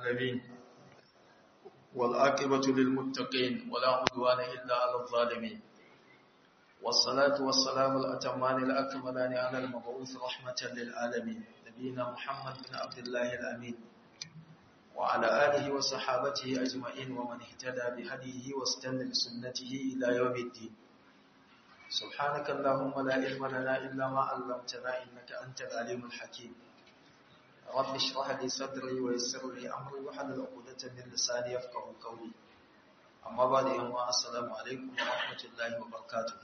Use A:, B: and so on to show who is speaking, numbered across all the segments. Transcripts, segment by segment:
A: العالمين والعاقبة للمتقين ولا عدوان إلا على الظالمين والصلاة والسلام الأتمان الأكملان على المبعوث رحمة للعالمين نبينا محمد بن عبد الله الأمين وعلى آله وصحابته أجمعين ومن اهتدى بهديه واستنى بسنته إلى يوم الدين سبحانك اللهم لا علم لنا إلا ما علمتنا إنك أنت العليم الحكيم رب اشرح لي صدري ويسر لي أمري وحلل عقدة من لساني يفقهوا قولي أما بعد يوم السلام عليكم ورحمة الله وبركاته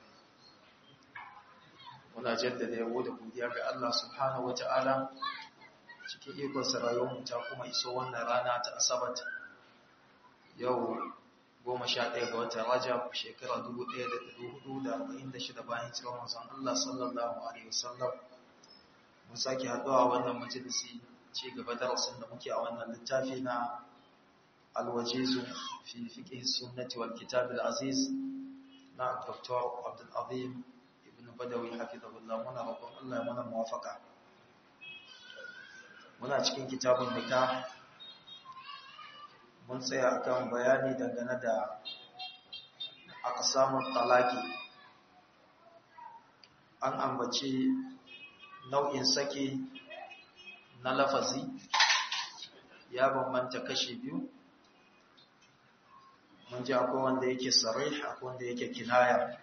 A: muna jaddada yabo da godiya ga Allah subhanahu wata'ala cikin ikon rayuwar ta kuma iso wannan rana ta asabat yau goma sha ɗaya ga watan rajab shekara dubu ɗaya da ɗari hudu da arba'in da shida bayan cikin manzon Allah sallallahu alaihi wasallam mun sake haɗuwa wannan majalisi ci gaba darasin da muke a wannan littafi na alwajizu fi fiqh sunnati wal kitab al aziz na Dr. Abdul Azim ibn Badawi hafizahullah muna roƙon Allah ya mana muwafaka muna cikin kitabun nikah mun tsaya akan bayani dangane da aqsamut talaqi an ambaci nau'in saki na lafazi ya bambanta kashi biyu mun ji akwai wanda yake sarih akwai wanda yake kinaya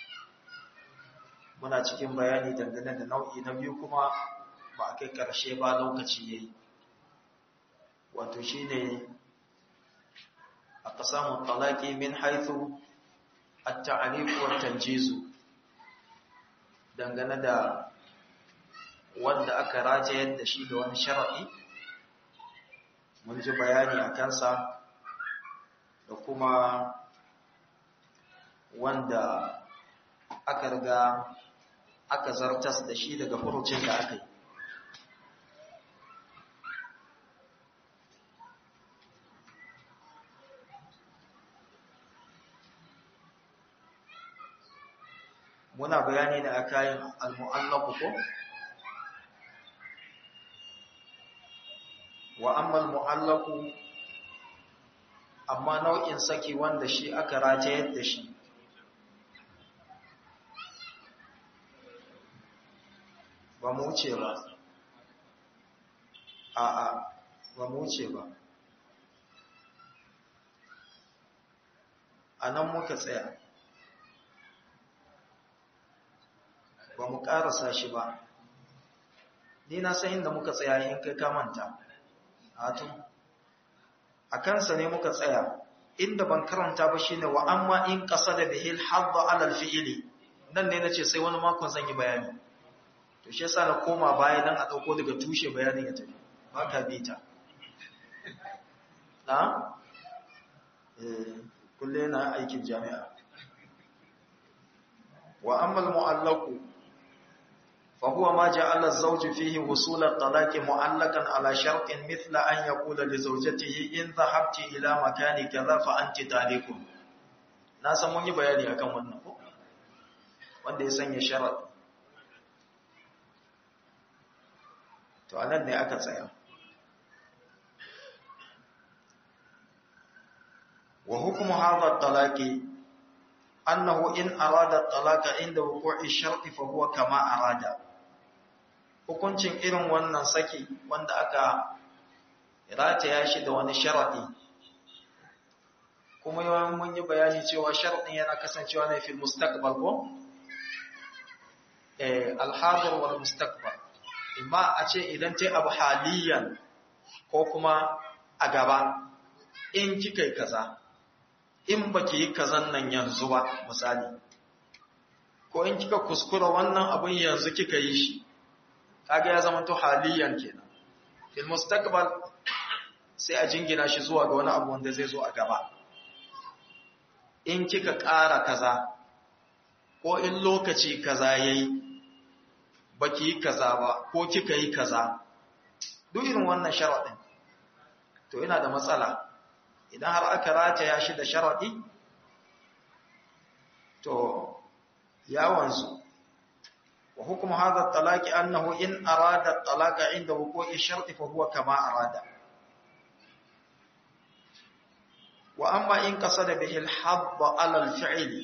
A: muna cikin bayani dangane da nau'i na biyu kuma ba a kai karshe ba lokaci yayi wato shine aqsamu talaqi min haythu at-ta'rif wa at-tanjiz dangane da wanda aka rajayar da shi da wani shar'i mun ji bayani a kansa da kuma wanda aka riga aka zartas da shi daga furucin da aka yi muna bayani ne a kayan al-mu'allaqu ko wa amma al-mu'allaqu amma nau'in saki wanda shi aka ratayar da shi ba mu wuce ba a'a ba mu wuce ba a nan muka tsaya ba mu ƙarasa shi ba ni na san inda muka tsaya in kai kamanta hatu a kansa ne muka tsaya inda ban karanta ba shine wa amma in qasada bihil hadda ala alfi'li nan ne nace sai wani makon zan yi bayani to shi yasa na koma baya dan a dauko daga tushe bayanin ya tafi baka bita na eh kulle na aikin jami'a wa amma almu'allaqu فهو ما جعل الزوج فيه وصول الطلاق معلقا على شرط مثل أن يقول لزوجته إن ذهبت إلى مكان كذا فأنت طالق na san mun yi bayani akan wannan ko wanda ya sanya sharad to anan ne aka tsaya wa hukmu hadha at-talaqi annahu in arada at-talaqa inda wuqu'i ash-shart fa huwa kama arada hukuncin irin wannan saki wanda aka rataya shi da wani sharadi kuma yawan mun yi bayani cewa sharadin yana kasancewa ne fil mustaqbal ko eh al-hadir wal mustaqbal imma a ce idan tai abu haliyan ko kuma a gaba in kika yi kaza in baki yi kazan nan yanzu ba misali ko in kika kuskura wannan abin yanzu kika yi shi kaga ya zama to haliyan kenan fil mustaqbal sai a jingina shi zuwa ga wani abu wanda zai zo a gaba in kika ƙara kaza ko in lokaci kaza yayi baki yi kaza ba ko kika yi kaza duk irin wannan sharadin to ina da matsala idan har aka rataya shi da sharadi to ya wanzu وحكم هذا الطلاق أنه إن أراد الطلاق عند وقوع الشرط فهو كما أراد wa amma in qasada bihi al-hadd ala al-fi'l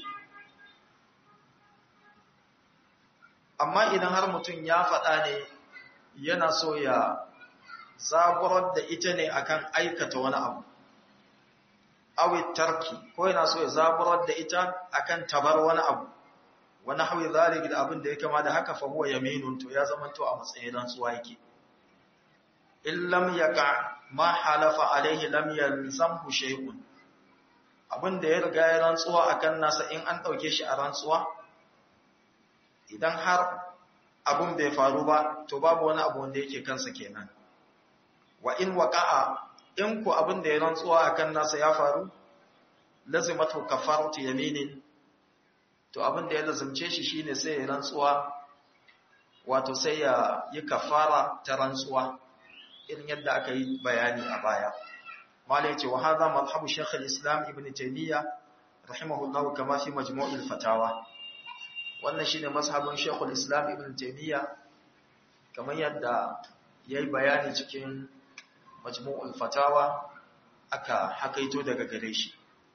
A: amma idan har mutum ya faɗa ne yana so ya zaburar da ita ne akan aikata wani abu awi tarki ko yana so ya zaburar da ita akan tabar wani abu wani hawi zalika da abin da ya kama da haka fa huwa yaminun to ya zama to a matsayin rantsuwa yake in lam yaqa ma halafa alaihi lam yalzamhu shay'un abin da ya riga ya rantsuwa akan nasa in an dauke shi a rantsuwa idan har abun bai faru ba to babu wani abu wanda yake kansa kenan wa in waqa'a in ku abin da ya rantsuwa akan nasa ya faru lazimatu kafaratu yaminin to abin da ya lazimce shi shine sai ya rantsuwa wato sai ya yi kafara ta rantsuwa irin yadda aka yi bayani a baya mala yace wa hadha madhhabu shaykh al-islam ibn taymiyyah rahimahullahu kama fi majmu' al-fatawa wannan shine mazhabin shaykh al-islam ibn taymiyyah kamar yadda yayi bayani cikin majmu' al-fatawa aka hakaito daga gare shi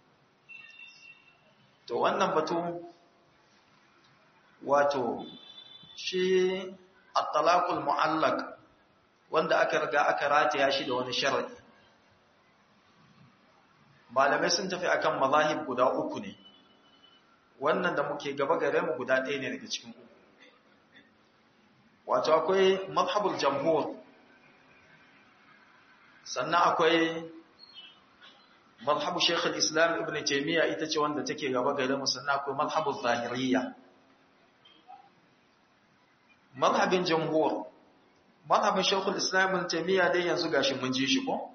A: to wannan batu wato shi at-talaqul mu'allaq wanda aka riga aka rataya shi da wani sharadi malamai sun tafi akan mazahib guda uku ne wannan da muke gaba gare mu guda ɗaya ne daga cikin uku wato akwai mazhabul jamhur sannan akwai mazhabu Sheikh al-Islam Ibn Taymiyyah ita ce wanda take gaba gare mu sannan akwai mazhabu Zahiriyya mazhabin jamhur mazhabin Sheikh al-Islam Ibn Taymiyyah dai yanzu gashi mun ji shi ko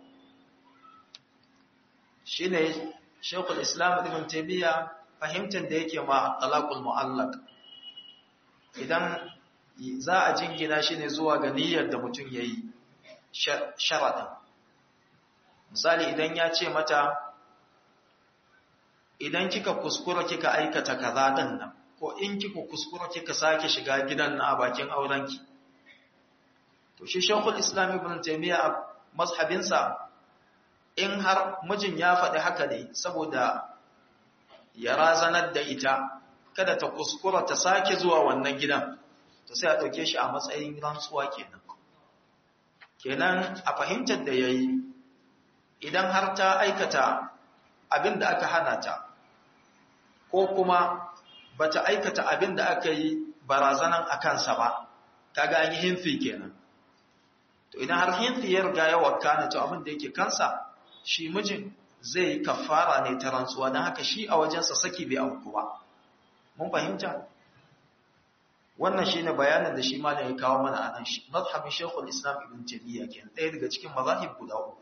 A: shine Sheikh al-Islam Ibn Taymiyyah fahimtar da yake ma talaqul mu'allaq idan za a jingina shi ne zuwa ga niyyar da mutum yayi sharadin misali idan ya ce mata idan kika kuskura kika aikata kaza din nan ko in kika kuskura kika sake shiga gidan na a bakin aurenki to shi shekul islam ibn taymiya a mazhabinsa in har mijin ya faɗi haka ne saboda ya razanar da ita kada ta kuskura ta sake zuwa wannan gidan to sai a ɗauke shi a matsayin rantsuwa kenan kenan a fahimtar da ya yi idan har ta aikata abin da aka hana ta ko kuma ba ta aikata abin da aka yi barazanan a kansa ba ta ga an yi hinfi kenan to idan har hinfi ya riga ya wakana to abin da yake kansa shi mijin zai kafara ne ta rantsuwa don haka shi a wajensa saki bai auku ba mun fahimta wannan shine bayanin da shi malam ya kawo mana a nan shi mazhabin shekul islam ibn taymiyyah kenan ɗaya daga cikin mazahib guda uku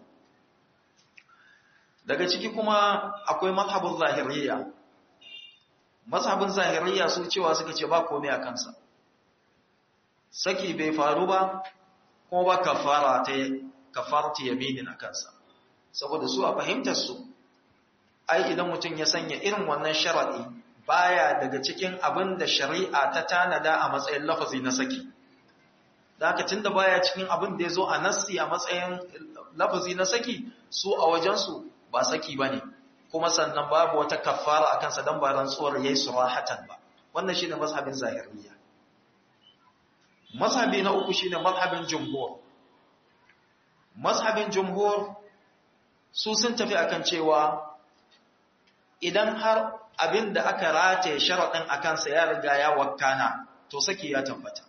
A: daga ciki kuma akwai mazhabin zahiriyya mazhabin zahiriyya su cewa suka ce ba komai a kansa saki bai faru ba kuma ba kafara ta kafarta yaminin a kansa saboda su a fahimtar su ai idan mutum ya sanya irin wannan sharadi baya daga cikin abin da shari'a ta tanada a matsayin lafazi na saki da haka tunda baya cikin abin da ya zo a nassi a matsayin lafazi na saki su a wajensu ba saki ba ne kuma sannan babu wata kafara a kansa don ba rantsuwar ya yi surahatan ba wannan shi ne mazhabin zahiriya mazhabi na uku shi ne mazhabin jumhur mazhabin jumhur su sun tafi akan cewa idan har abin da aka rataye sharaɗin a kansa ya riga ya wakana to saki ya tabbata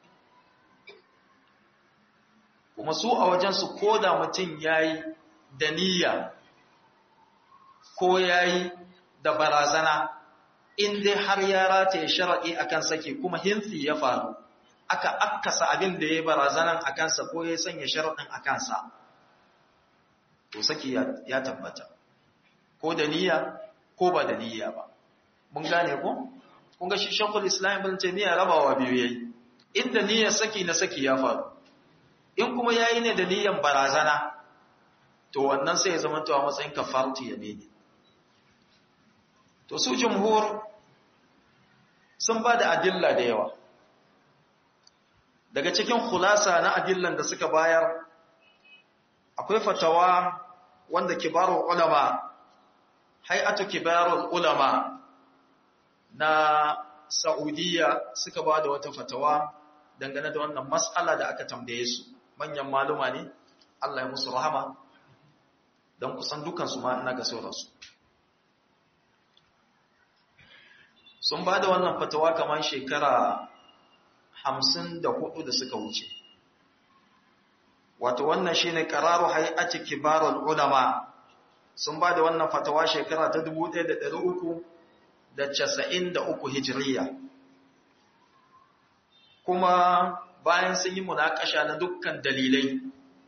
A: kuma su a wajensu ko da mutum ya yi da niyya ko ya yi da barazana in dai har ya rataye sharaɗi a kan saki kuma hinsi ya faru aka akasa abin da ya yi barazanan a kansa ko ya sanya sharaɗin a kansa to saki ya tabbata ko da niyya ko ba da niyya ba mun gane ko kun ga shi shakul islam ibn taymiya rabawa biyu yayi inda niyyar saki na saki ya faru in kuma yayi ne da niyyar barazana to wannan sai ya zama to a matsayin kafaratu yamini to su jumhur sun ba da adilla da yawa daga cikin khulasa na adillan da suka bayar akwai fatawa wanda kibarun ulama hay'atu kibarul ulama na Saudiya suka ba da wata fatawa dangane da wannan mas'ala da aka tambaye su manyan maluma ne Allah ya musu rahama don kusan dukansu ma ina ga sauransu sun ba da wannan fatawa kamar shekara hamsin da hudu da suka wuce wato wannan shine qararu hay'ati kibarul ulama sun ba da wannan fatawa shekara ta 1393 hijiriya kuma bayan sun yi munakasha na dukkan dalilai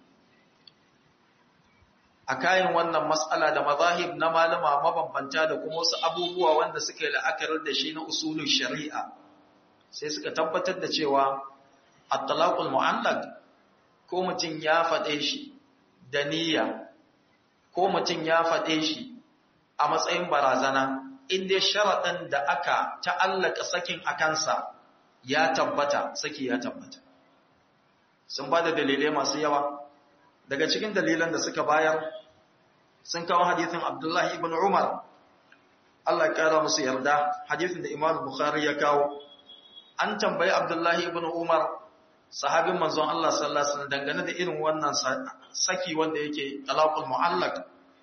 A: a kayan wannan matsala da mazahib na malama mabambanta da kuma wasu abubuwa wanda suka yi la'akarar da shi na usulun shari'a sai suka tabbatar da cewa at-talaqul mu'allaq ko mutum ya faɗe shi da niyya ko mutum ya faɗe shi a matsayin barazana inda sharaɗin da aka ta'allaka sakin a kansa ya tabbata saki ya tabbata sun ba da dalilai masu yawa daga cikin dalilan da suka bayar sun kawo hadithin abdullahi ibn umar Allah ƙara musu yarda hadithin da imam bukhari ya kawo an tambayi abdullahi ibn umar sahabin manzon Allah sallallahu alaihi wasallam dangane da irin wannan saki wanda yake talaqul mu'allaq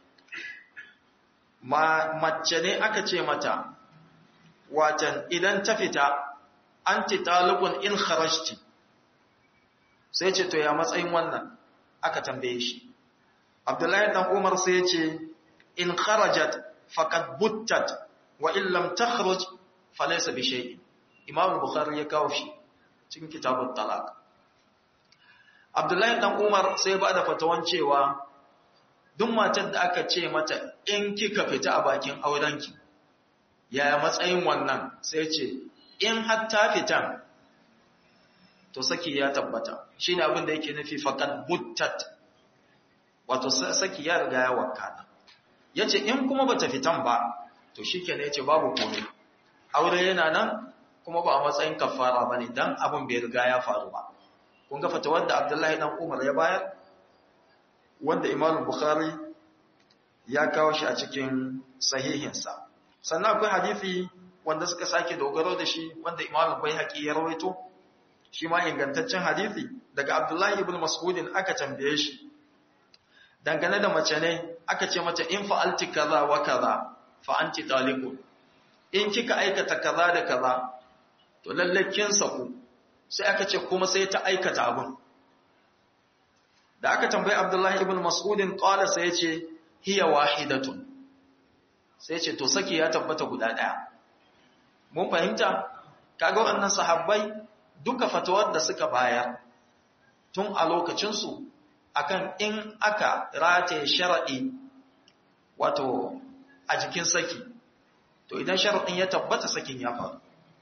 A: ma mace ne aka ce mata watan idan ta fita anti talibun in kharajti sai ce to ya matsayin wannan aka tambaye shi Abdullahi dan Umar sai ya ce in kharajat faqad buttat wa in lam takhruj falaysa bi shay'in Imam Bukhari ya kawo shi cikin kitabut talaq Abdullahi dan Umar sai ba da fatawan cewa duk matar da aka ce mata in kika fita a bakin aurenki yaya matsayin wannan sai ce in har ta fitan to saki ya tabbata shine abin da yake nufi faqad buttat wato saki ya riga ya wakana yace in kuma bata fitan ba to shikenan yace babu komai aure yana nan kuma ba a matsayin kafara bane dan abin bai riga ya faru ba kun ga fatawar da Abdullahi dan Umar ya bayar wanda Imam Bukhari ya kawo shi a cikin sahihinsa sannan akwai hadisi wanda suka sake dogaro da shi wanda Imam Baihaqi ya rawaito shi ma ingantaccen hadisi daga Abdullahi ibn Mas'ud aka tambaye shi dangane da mace ne aka ce mata in fa'alti kaza wa kaza fa anti taliqun in kika aikata kaza da kaza to lalle kin saku sai aka ce kuma sai ta aikata abun da aka tambayi Abdullahi ibn Mas'ud qala sai yace hiya wahidatun sai yace to saki ya tabbata guda daya mun fahimta kaga wannan sahabbai duka fatawar da suka bayar tun a lokacin su akan in aka rataye shar'i wato a jikin saki to idan shar'in ya tabbata sakin ya faru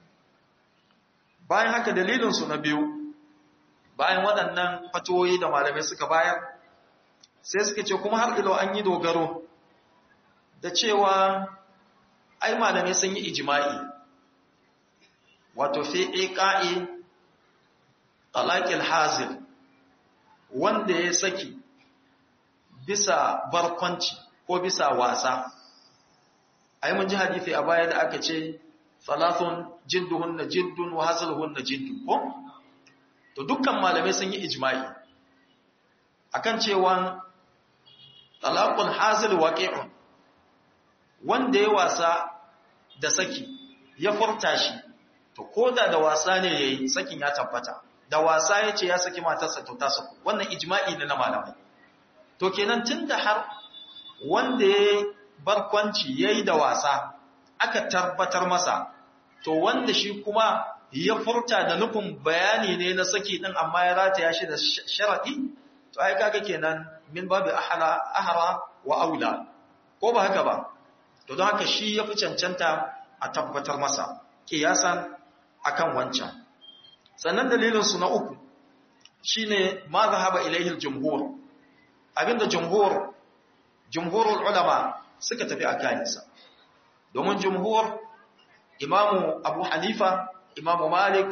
A: bayan haka dalilinsu na biyu bayan waɗannan fatoyi da malamai suka bayar sai suka ce kuma har ilo an yi dogaro da cewa ai malamai sun yi ijima'i wato fi iqa'i talaqil hazil wanda ya saki bisa barkwanci ko bisa wasa ai mun ji hadisi a baya da aka ce salasun jidduhunna jiddun wa hasaluhunna jiddun ko to dukkan malamai sun yi ijma'i akan cewa talaqul hazil waqi'un wanda ya wasa da saki ya furta shi to koda da wasa ne yayi sakin ya tabbata da wasa yace ya saki matarsa to ta saku wannan ijma'i ne na malamai to kenan tunda har wanda ya barkwanci yayi da wasa aka tabbatar masa to wanda shi kuma ya furta da nufin bayani ne na saki din amma ya rataya shi da sharadi to ai kaga kenan min babu ahla ahra wa aula ko ba haka ba to don haka shi ya fi cancanta a tabbatar masa kiyasan akan wancan sannan dalilin su na uku shine ma zahaba ilaihi al-jumhur abinda jumhur jumhurul ulama suka tafi akansa domin jumhur imamu abu hanifa imamu malik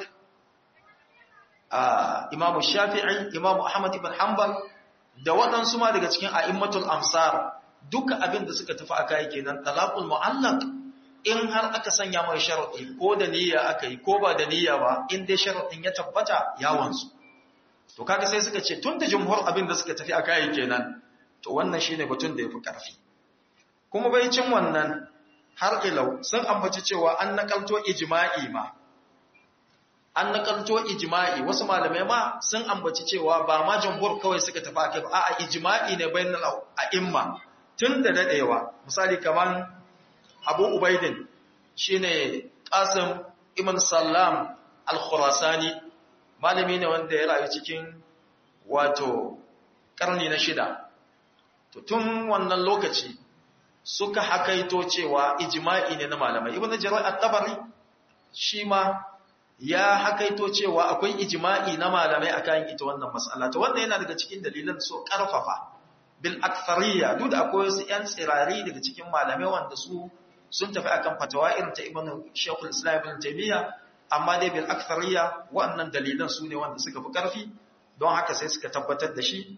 A: imamu shafi'i imamu ahmad ibn hanbal da waɗansu ma daga cikin a'immatul amsar duka abin da suka tafi aka yi kenan talaqul mu'allaq in har aka sanya mai sharadi ko da niyya aka yi ko ba da niyya ba in dai sharadin ya tabbata ya wanzu to kaga sai suka ce tunda jumhur abin da suka tafi aka yi kenan to wannan shine batun da yafi karfi kuma bai cin wannan har ilau sun ambaci cewa an nakalto ijma'i ma an nakalto ijma'i wasu malamai ma sun ambaci cewa ba ma jumhur kawai suka tafi akai ba a'a ijma'i ne bainal a'imma tun da dadewa misali kaman Abu Ubaidin shine Qasim ibn Sallam al-Khurasani malami ne wanda ya rayu cikin wato karni na shida to tun wannan lokaci suka hakaito cewa ijma'i ne na malamai ibn Jarir at-Tabari shi ma ya hakaito cewa akwai ijma'i na malamai akan ita wannan mas'ala to wannan yana daga cikin dalilan so karfafa bil akthariya duk da akwai wasu yan tsirari daga cikin malamai wanda su sun tafi akan fatawa irin ta ibn Shaykhul Islam ibn Taymiyyah amma dai bil akthariya wannan dalilan su ne wanda suka fi karfi don haka sai suka tabbatar da shi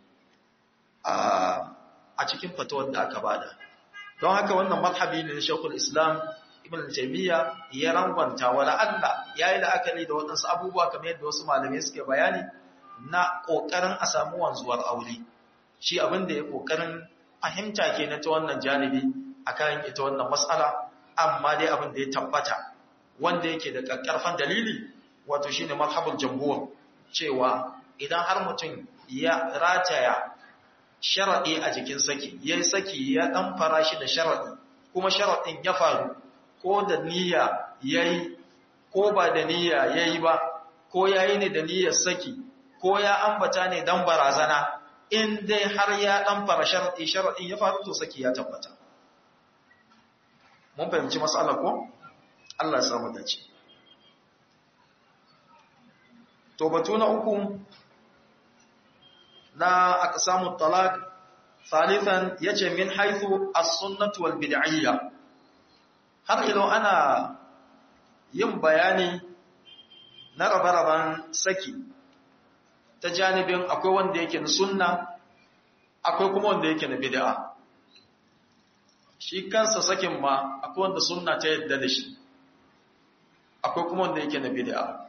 A: a cikin fatawar da aka bada don haka wannan mazhabi ne na Shaykhul Islam ibn taymiya ya rangwanta wala Allah yayi la'akari da wadansu abubuwa kamar yadda wasu malamai suke bayani na kokarin a samu wanzuwar aure shi abin da ya kokarin fahimta kenan ta wannan janibi akan ita wannan mas'ala amma dai abin da ya tabbata wanda yake da kakkarfan dalili wato shine mazhabul jamhur cewa idan har mutum ya rataya sharadi a jikin saki yayi saki ya dan fara shi da sharadi kuma sharadin ya faru ko da niyya yayi ko ba da niyya yayi ba ko yayi ne da niyyar saki ko ya ambata ne dan barazana in dai har ya dan fara sharadi sharadin ya faru to saki ya tabbata mun fahimci mas'alar ko Allah ya samu dace to batu na uku na aqsamu talaq thalithan yace min haythu as-sunnah wal bid'iyya har ilo ana yin bayani na rabe-raben saki ta janibin akwai wanda yake na sunna akwai kuma wanda yake na bid'a shi kansa sakin ma akwai wanda sunna ta yadda da shi akwai kuma wanda yake na bid'a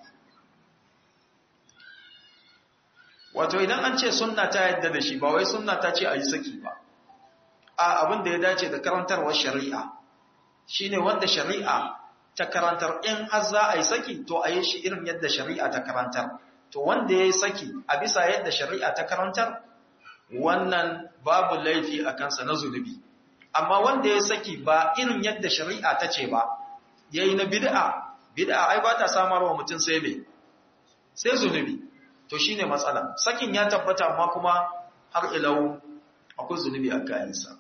A: wato idan an ce sunna ta yadda da shi ba wai sunna ta ce a yi saki ba a abin da ya dace da karantarwar shari'a shine wanda shari'a ta karantar in har za a yi saki to a yi shi irin yadda shari'a ta karantar to wanda ya yi saki a bisa yadda shari'a ta karantar wannan babu laifi a kansa na zunubi amma wanda ya saki ba irin yadda shari'a ta ce ba yayi na bid'a bid'a ai ba ta samarwa mutum sai me sai zunubi to shine matsala sakin ya tabbata amma kuma har ilau akwai zunubi a kayansa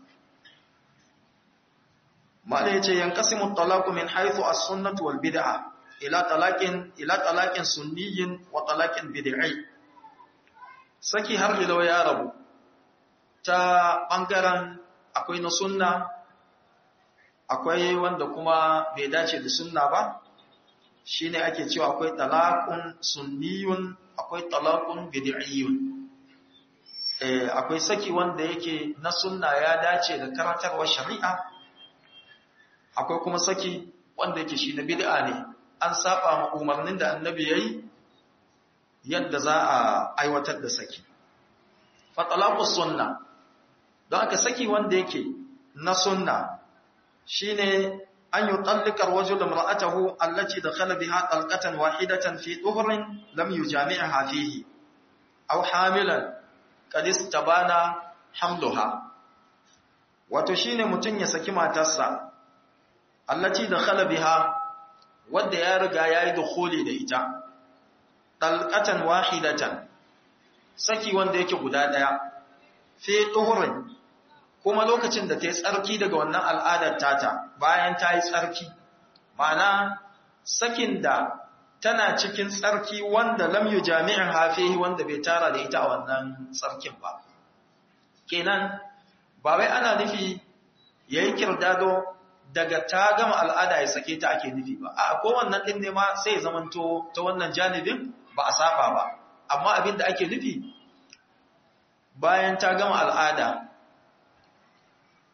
A: mala yace yanqasimu talaqu min haythu as-sunnah wal bid'ah ila talaqin ila talaqin sunniyyin wa talaqin bid'i saki har ilau ya rabu ta bangaren akwai na sunna akwai wanda kuma bai dace da sunna ba shine ake cewa akwai talaqun sunniyun akwai talaqun bid'iyyun eh akwai saki wanda yake na sunna ya dace da karantarwar shari'a akwai kuma saki wanda yake shi na bid'a ne an saba ma umarnin da annabi yayi yadda za a aiwatar da saki fa talaqus sunna don aka saki wanda yake na sunna shine an yutallika ar-rajul imra'atahu allati dakhala biha talqatan wahidatan fi dhuhrin lam yujami'ha fihi aw hamilan qad istabana hamluha wato shine mutun ya saki matarsa allati dakhala biha wanda ya riga yayi dukhuli da ita talqatan wahidatan saki wanda yake guda daya fi dhuhrin kuma lokacin da ta yi tsarki daga wannan al'adar tata bayan ta yi tsarki ma'ana sakin da tana cikin tsarki wanda lam yu jami'in hafihi wanda bai tara da ita a wannan tsarkin ba kenan ba wai ana nufi yayi kirdado daga ta gama al'ada ya sake ta ake nufi ba a ko wannan din ne ma sai ya zamanto ta wannan janibin ba a saba ba amma abin da ake nufi bayan ta gama al'ada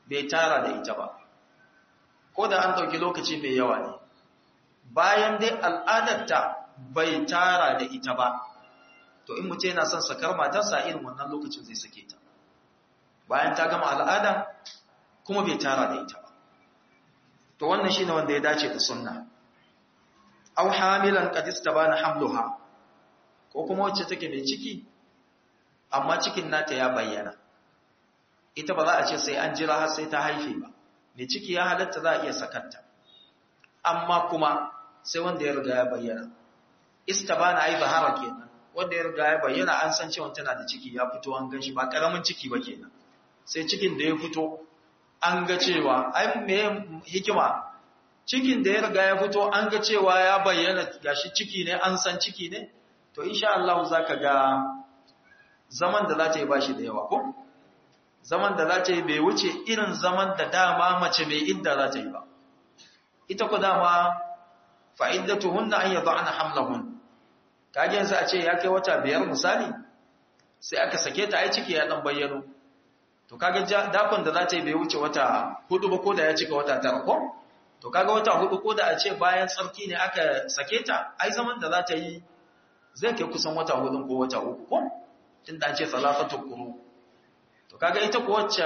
A: bai tara da ita ba ko da an ɗauki lokaci mai yawa ne bayan dai al'adarta bai tara da ita ba to in mutum yana son sakar matarsa irin wannan lokacin zai sake ta bayan ta gama al'ada kuma bai tara da ita ba to wannan shine wanda ya dace da sunna aw hamilan qad istabana hamluha ko kuma wacce take mai ciki amma cikin nata ya bayyana ita ba za a ce sai an jira har sai ta haife ba mai ciki ya halatta za a iya sakarta amma kuma sai wanda ya riga ya bayyana istabana ai zahara kenan wanda ya riga ya bayyana an san cewa tana da ciki ya fito an gan shi ba karamin ciki ba kenan sai cikin da ya fito an ga cewa ai me hikima cikin da ya riga ya fito an ga cewa ya bayyana gashi ciki ne an san ciki ne to insha Allah zaka ga zaman da za ta yi bashi da yawa ko zaman da za ta yi bai wuce irin zaman da dama mace mai idda za ta yi ba ita ku dama fa'iddatuhunna an yad'ana hamlahun kage yanzu a ce ya kai wata biyar misali sai aka sake ta ai ciki ya dan bayyano to kaga dakon da za ta yi bai wuce wata hudu ba ko da ya cika wata tara ko to kaga wata hudu ko da a ce bayan tsarki ne aka sake ta ai zaman da za ta yi zai kai kusan wata hudun ko wata uku ko tunda an ce salafatu quru to kaga ita ko wacce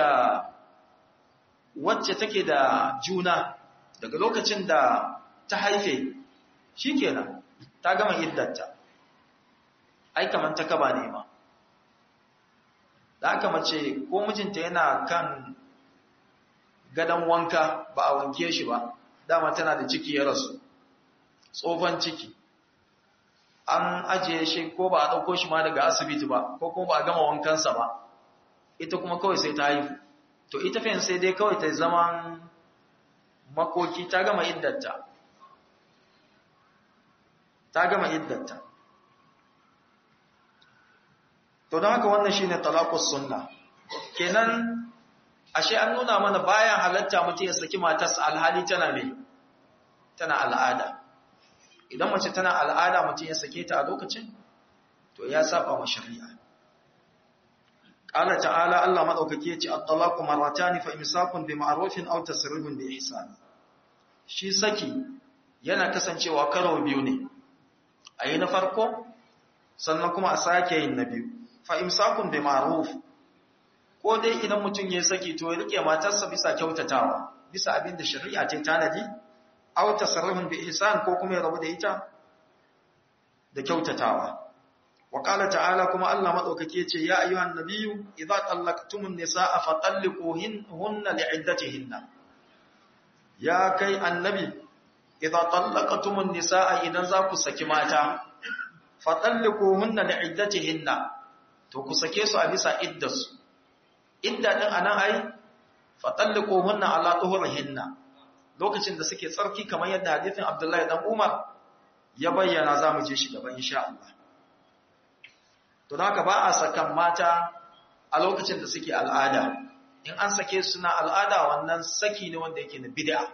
A: wacce take da juna daga lokacin da ta haife shikenan ta gama iddarta ai kaman ta kaba ne ma da aka mace ko mijinta yana kan gadon wanka ba a wanke shi ba dama tana da ciki ya rasu tsofan ciki an ajiye shi ko ba a ɗauko shi ma daga asibiti ba ko kuma ba a gama wankansa ba ita kuma kawai sai ta haifu to ita fiye sai dai kawai ta zaman makoki ta gama iddarta ta gama iddarta to don haka wannan shine talaqus sunna kenan ashe an nuna mana bayan halatta mutum ya saki matarsa alhali tana me tana al'ada idan mace tana al'ada mutum ya sake ta a lokacin to ya saba wa shari'a qala ta'ala Allah madaukake ya ce at-talaqu marratan fa imsakun bi ma'rufin aw tasrihun bi ihsan shi saki yana kasancewa karo biyu ne ayi na farko sannan kuma a sake yin na biyu fa imsakun bi ma'ruf ko dai idan mutum ya saki to ya rike matarsa bisa kyautatawa bisa abin da shari'a ta tanadi aw tasarrufun bi ihsan ko kuma ya rabu da ita da kyautatawa wa qala ta'ala kuma Allah madaukake yace ya ayyuhan nabiyyu idza tallaqtumun nisaa fatalliquhunna li'iddatihinna ya kai annabi idza tallaqtumun nisaa idan za ku saki mata fatalliquhunna li'iddatihinna to ku sake su a bisa iddarsu idda din anan ai fatalliquhunna ala tuhurihinna lokacin da suke tsarki kamar yadda hadisin Abdullahi dan Umar ya bayyana zamu je shi gaba insha Allah to haka ba a sakan mata a lokacin da suke al'ada in an sake su na al'ada wannan saki ne wanda yake na bid'a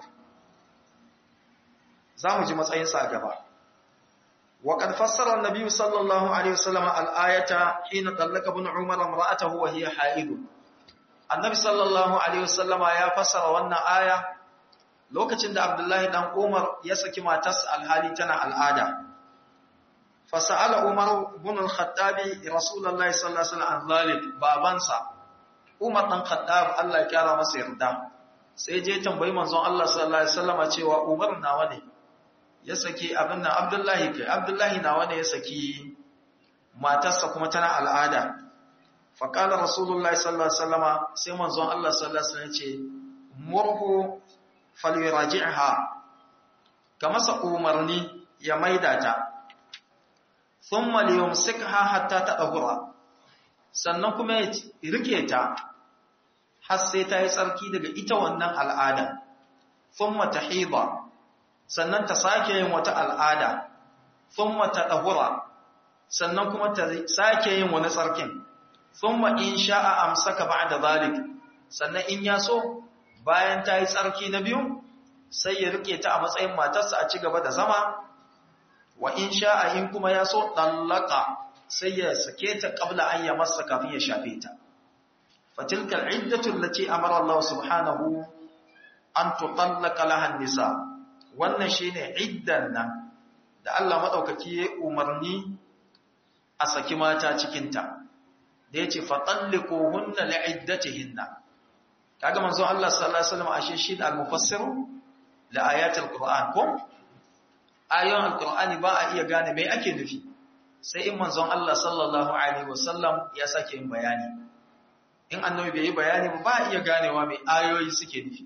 A: zamu ji matsayin sa gaba وقد فسر النبي صلى الله عليه وسلم الآية حين طلق ابن عمر امرأته وهي حائض النبي صلى الله عليه وسلم يا فسر wannan aya lokacin da Abdullahi dan Umar ya saki matarsa alhali tana al'ada fasala Umar ibn al-Khattab Rasulullahi sallallahu alaihi wasallam zalik babansa Umar dan Khattab Allah ya kara masa yarda sai je tambayi manzon Allah sallallahu alaihi wasallam cewa Umar nawa ne ya saki abin nan Abdullahi kai Abdullahi nawa ne ya saki matarsa kuma tana al'ada faqala Rasulullahi sallallahu alaihi wasallam sai manzon Allah sallallahu alaihi wasallam ya ce murhu falyuraji'ha kama sa umarni ya maida ta thumma liyumsikha hatta tadhura sannan kuma ya rike ta har sai ta yi tsarki daga ita wannan al'ada thumma tahida sannan ta sake yin wata al'ada thumma tadhura sannan kuma ta sake yin wani tsarkin thumma in sha'a amsaka ba'da zalik sannan in ya so bayan ta yi tsarki na biyu sai ya rike ta a matsayin matarsa a ci gaba da zama wa in sha'a in kuma ya so ɗallaka sai ya sake ta ƙabla an ya masa kafin ya shafe ta fatilka al'iddatu allati amara Allah subhanahu an tutallaka laha nisa wannan shine iddan nan da Allah madaukaki ya umarni a saki mata cikin ta da yace fatalliquhunna li'iddatihinna kaga manzo Allah sallallahu alaihi wasallam ashe shi al-mufassir li ayatil qur'an ko ayoyin alqur'ani ba a iya gane me ake nufi sai in manzon Allah sallallahu alaihi wasallam ya sake yin bayani in annabi bai yi bayani ba ba a iya ganewa me ayoyi suke nufi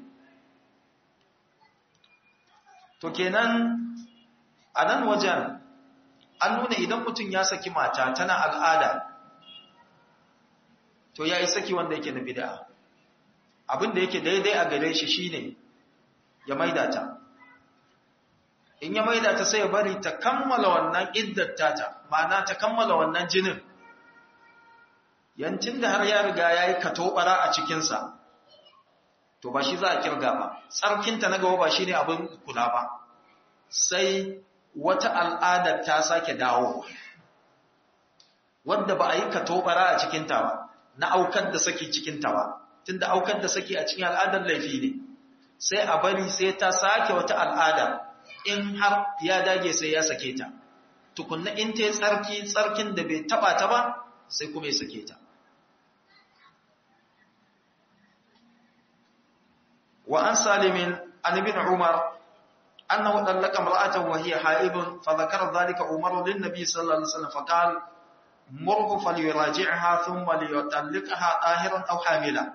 A: to kenan a nan wajen an nuna idan mutum ya saki mata tana al'ada to ya yi saki wanda yake na bid'a abin da yake daidai a gare shi shine ya maida ta in ya maida ta sai ya bari ta kammala wannan iddata ta ma'ana ta kammala wannan jinin yancin da har ya riga ya yi katobara a cikinsa to ba shi za a kirga ba tsarkinta na gaba ba shi ne abin kula ba sai wata al'adar ta sake dawo wadda ba a yi katobara a cikinta ba na aukar da saki cikinta ba tunda aukar da saki a cikin al'adar laifi ne sai a bari sai ta sake wata al'ada in har ya dage sai ya sake ta tukunna in ta yi tsarki tsarkin da bai taba ta ba sai kuma ya sake ta wa an salimin an ibn umar annahu dallaka imra'atahu wa hiya haibun fa dhakara dhalika umar lin nabi sallallahu alaihi wasallam fa qala murhu falyuraji'ha thumma liyutalliqha tahiran aw hamila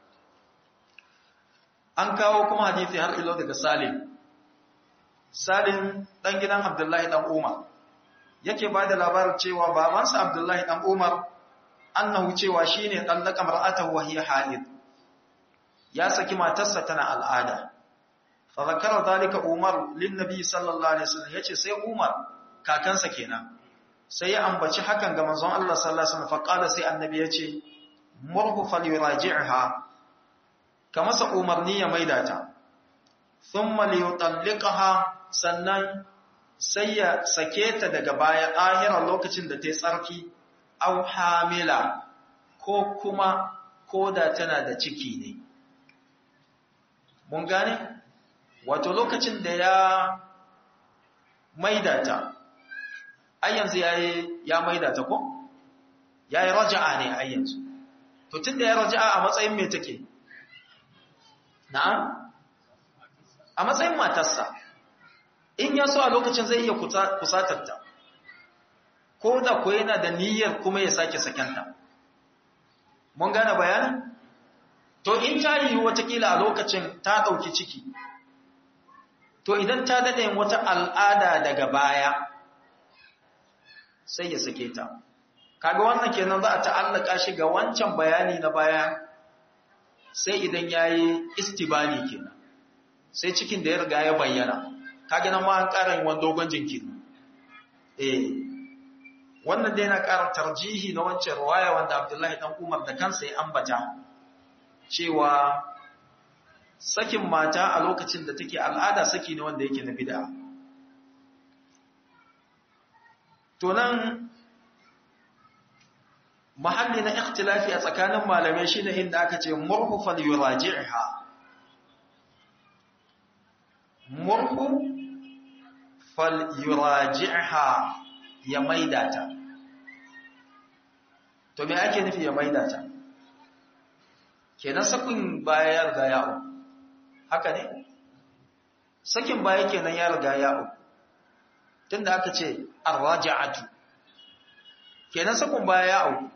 A: an kawo kuma hadisi har ilo daga salim salim dan gidan abdullahi dan umar yake ba da labarin cewa babansa abdullahi dan umar annahu cewa shine dallaka mar'atahu wa hiya haid ya saki matarsa tana al'ada fa zakara zalika umar lin nabi sallallahu alaihi wasallam yace sai umar kakansa kenan sai ya ambaci hakan ga manzon Allah sallallahu alaihi wasallam fa qala sai annabi yace murhu falyuraji'ha kama sa umarni ya maida ta thumma liyutalliqaha sannan sai ya sake ta daga baya ɗahirar lokacin da ta yi tsarki au hamila ko kuma ko da tana da ciki ne. Mun gane? Wato lokacin da ya maida ta, ai yanzu ya, ya maida ta ko? Ya yi raja'a ne ai yanzu. To tun da ya raja'a a matsayin mai take? Na'am? A matsayin matarsa. in ya so a lokacin zai iya kusatarta ko da ko yana da niyyar kuma ya sake sakenta mun gane bayanin to in ta yi watakila a lokacin ta ɗauki ciki to idan ta daɗe wata al'ada daga baya sai ya sake ta kaga wannan kenan za a ta'allaka shi ga wancan bayani na baya sai idan ya yi istibani kenan sai cikin da ya riga ya bayyana kage nan ma an ƙara yin wani dogon jinkiri eh wannan dai na ƙara tarjihi na wancan ruwaya wanda Abdullahi dan Umar da kansa ya ambata cewa sakin mata a lokacin da take al'ada saki ne wanda yake na bid'a to nan mahalli na ikhtilafi a tsakanin malamai shine inda aka ce murhu fal yuraji'ha murhu fal yuraji'ha ya maida ta to me ake nufi ya maida ta kenan sakin baya ya riga ya'u haka ne sakin baya kenan ya riga ya'u tunda aka ce arraja'atu kenan sakin baya ya'u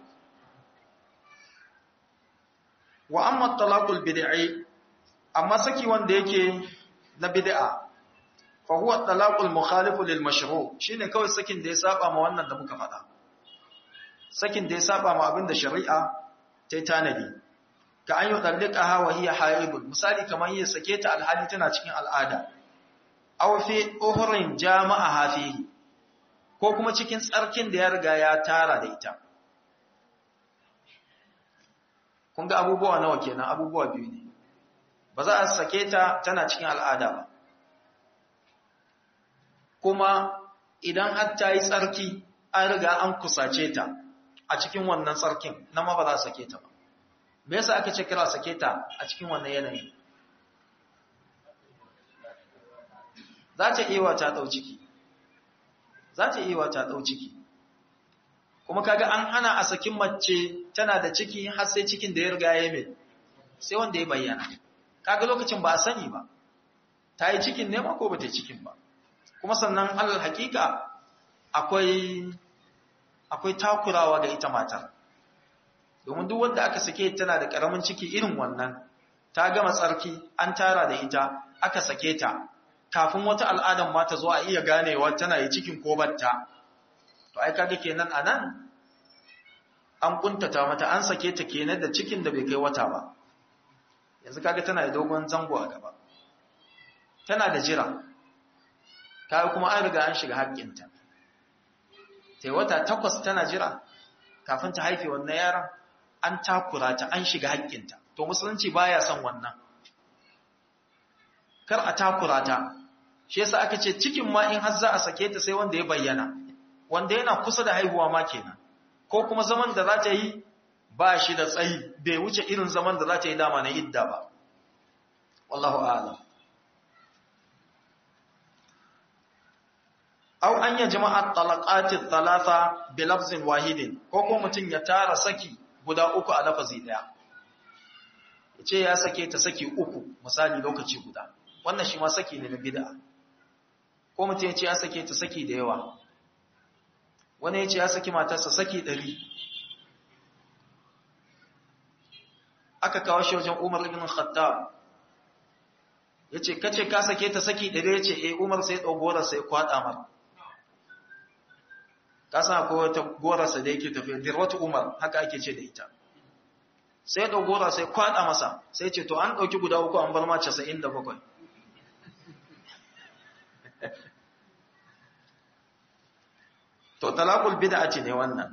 A: wa amma talaqul bid'i amma saki wanda yake na bid'a fa huwa talaqul mukhalif lil mashru' shine kawai sakin da ya saba ma wannan da muka faɗa sakin da ya saba ma abin da shari'a ta yi tanadi ka an yi dallikaha wa hiya haibun misali kamar yi sake ta alhali tana cikin al'ada aw fi uhrin jama'a hafihi ko kuma cikin tsarkin da ya riga ya tara da ita kun ga abubuwa nawa kenan abubuwa biyu ne ba za a sake ta tana cikin al'ada ba kuma idan har ta yi tsarki an riga an kusace ta a cikin wannan tsarkin na ma ba za a sake ta ba me yasa aka ce kira sake ta a cikin wannan yanayi za ta iya ta ɗau ciki za ta iya ta ɗau ciki kuma kaga an hana a sakin mace tana da ciki har sai cikin da ya riga ya mai sai wanda ya bayyana kaga lokacin ba a sani ba ta yi cikin ne ko ba ta yi cikin ba kuma sannan alal hakika akwai akwai takurawa ga ita matar domin duk wanda aka sake tana da karamin ciki irin wannan ta gama tsarki an tara da ita aka sake ta kafin wata al'adan ma ta zo a iya ganewa tana yi cikin ko batta to ai kaga kenan anan an kuntata mata an sake ta kenan da cikin da bai kai wata ba yanzu kaga tana da dogon zango a gaba tana da jira kaga kuma an riga an shiga haƙƙinta tai wata takwas tana jira kafin ta haife wannan yaron an takura ta an shiga haƙƙinta to musulunci baya son wannan kar a takura ta shi yasa aka ce cikin ma in har za a sake ta sai wanda ya bayyana wanda yana kusa da haihuwa ma kenan ko kuma zaman da za ta yi ba shi da tsayi bai wuce irin zaman da za ta yi dama na idda ba wallahu a'lam aw an ya jama'a talaqati thalatha bi lafzin wahidin ko ko mutun ya tara saki guda uku a lafazi daya yace ya sake ta saki uku misali lokaci guda wannan shi ma saki ne na bid'a ko mutun yace ya sake ta saki da yawa wani yace ya saki matarsa saki 100 aka kawo shi wajen Umar ibn Khattab yace kace ka sake ta saki 100 yace eh Umar sai dogora sai kwada mar kasa ko wata gorarsa da yake tafiya dirwatu umar haka ake ce da ita sai da gora sai kwada masa sai ce to an dauki guda uku an bar ma 97 to talaqul bid'ati ne wannan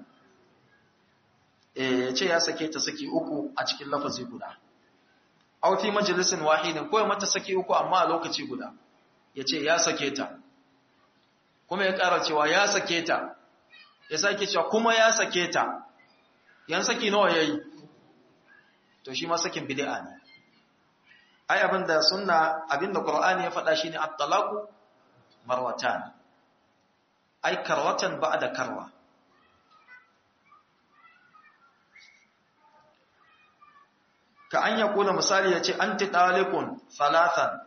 A: eh yace ya sake ta saki uku a cikin lafazi guda aw fi majlisin wahidin ko mata saki uku amma a lokaci guda yace ya sake ta kuma ya ƙara cewa ya sake ta ya sake cewa kuma ya sake ta yan saki nawa yayi to shi ma sakin bid'a ne ai abinda sunna abinda qur'ani ya faɗa shine at-talaqu marwatan ai karwatan ba'da karwa ka an ya kula misali yace anti taliqun salatan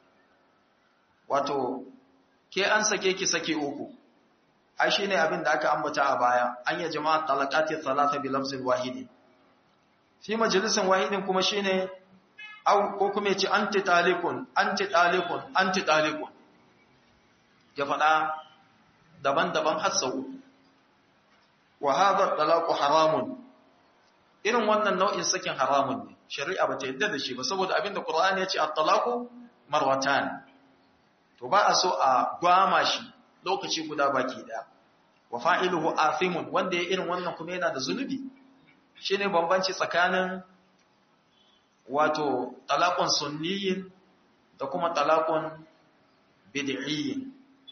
A: wato ke an sake ki sake uku ai shine abin da aka ambata a baya an ya jama'a talaqati thalatha bi lafzin wahidin fi majalisin wahidin kuma shine au ko kuma yace anti talikun anti talikun anti talikun ya fada daban-daban har sau wa hadha talaqu haramun irin wannan nau'in sakin haramun ne shari'a bata yadda da shi ba saboda abinda qur'ani yace at-talaqu marwatan to ba a so a gwama shi lokaci guda baki daya wa fa'iluhu athimun wanda ya irin wannan kuma yana da zunubi shine bambanci tsakanin wato talaqun sunniyin da kuma talaqun bid'iyyin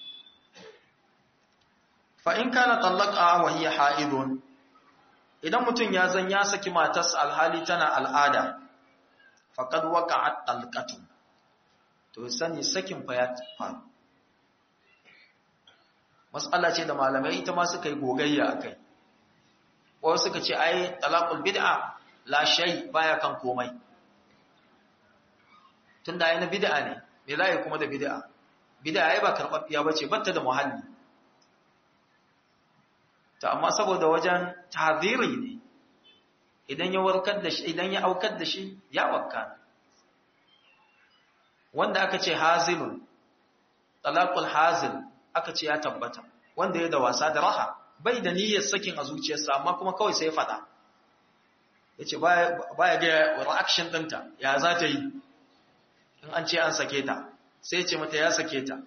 A: fa in kana talaqa wa hiya haidun idan mutum ya zan ya saki matarsa alhali tana al'ada faqad waqa'at talqatu to sani sakin fa ya faru mas'ala ce da malamai ita ma suka yi gogayya akai ko suka ce ai talaqul bid'a la shay baya kan komai tunda ai na bid'a ne me zai kuma da bid'a bid'a ai ba karbabbiya bace batta da muhalli ta amma saboda wajen taziri ne idan ya warkar da shi idan ya aukar da shi ya wakka wanda aka ce hazilun talaqul hazil aka ce ya tabbata wanda ya da wasa da raha bai da niyyar sakin a zuciyarsa amma kuma kawai sai ya fada yace baya baya ga reaction dinta ya za ta yi in an ce an sake ta sai ce mata ya sake ta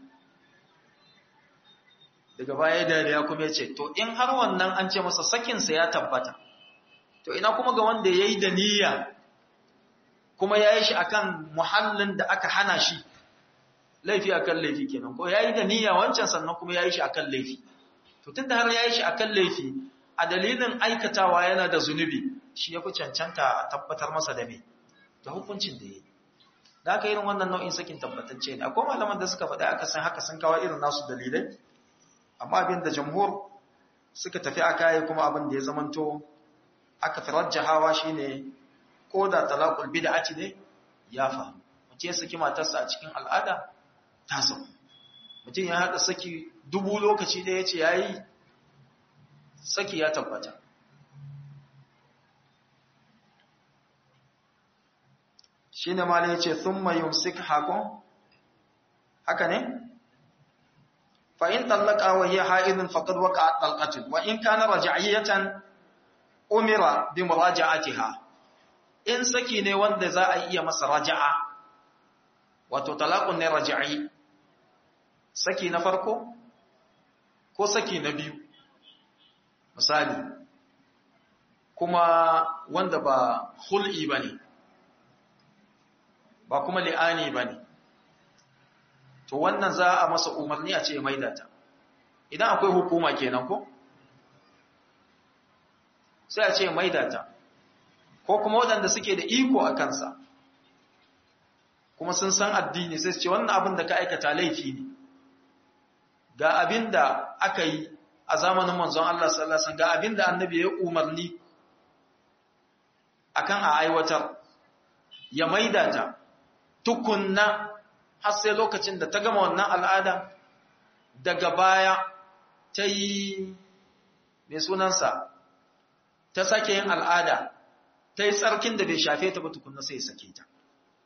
A: daga baya da ya kuma yace to in har wannan an ce masa sakin sa ya tabbata to ina kuma ga wanda yayi da niyya kuma yayi shi akan muhallin da aka hana shi laifi akan laifi kenan ko yayi da niyya wancan sannan kuma yayi shi akan laifi to tunda har yayi shi akan laifi a dalilin aikatawa yana da zunubi shi ya fi cancanta a tabbatar masa da me da hukuncin da ya yi da aka irin wannan nau'in sakin tabbatacce ne akwai malaman da suka faɗi aka san haka sun kawo irin nasu dalilai amma abin da jamhur suka tafi aka yi kuma abin da ya zamanto aka fi rajjahawa shine ko da talaqul bid'ati ne ya fa mutum ya saki matarsa a cikin al'ada ta sauku mutum ya haɗa saki dubu lokaci da ya ce ya yi saki ya tabbata shi ne ma ya ce sun mayun sik hakon haka ne? fa'in tallaka wa yi ha'idin faƙad waka a ɗalƙatin wa in kana raja'iyyatan umira bi muraja'atiha in saki ne wanda za a iya masa raja'a wato talaqun ne raja'i saki na farko ko saki na biyu misali kuma wanda ba hul'i bane ba kuma li'ani bane to wannan za a masa umarni a ce maidata idan akwai hukuma kenan ko sai a ce maidata ko kuma waɗanda suke da iko a kansa kuma sun san addini sai su ce wannan abin da ka aikata laifi ne ga abin da aka yi a zamanin manzon Allah sallallahu alaihi wasallam ga abin da annabi ya umarni akan a aiwatar ya maida ta tukunna har sai lokacin da ta gama wannan al'ada daga baya ta yi mai sunansa ta sake yin al'ada ta yi tsarkin da bai shafe ta ba tukunna sai ya sake ta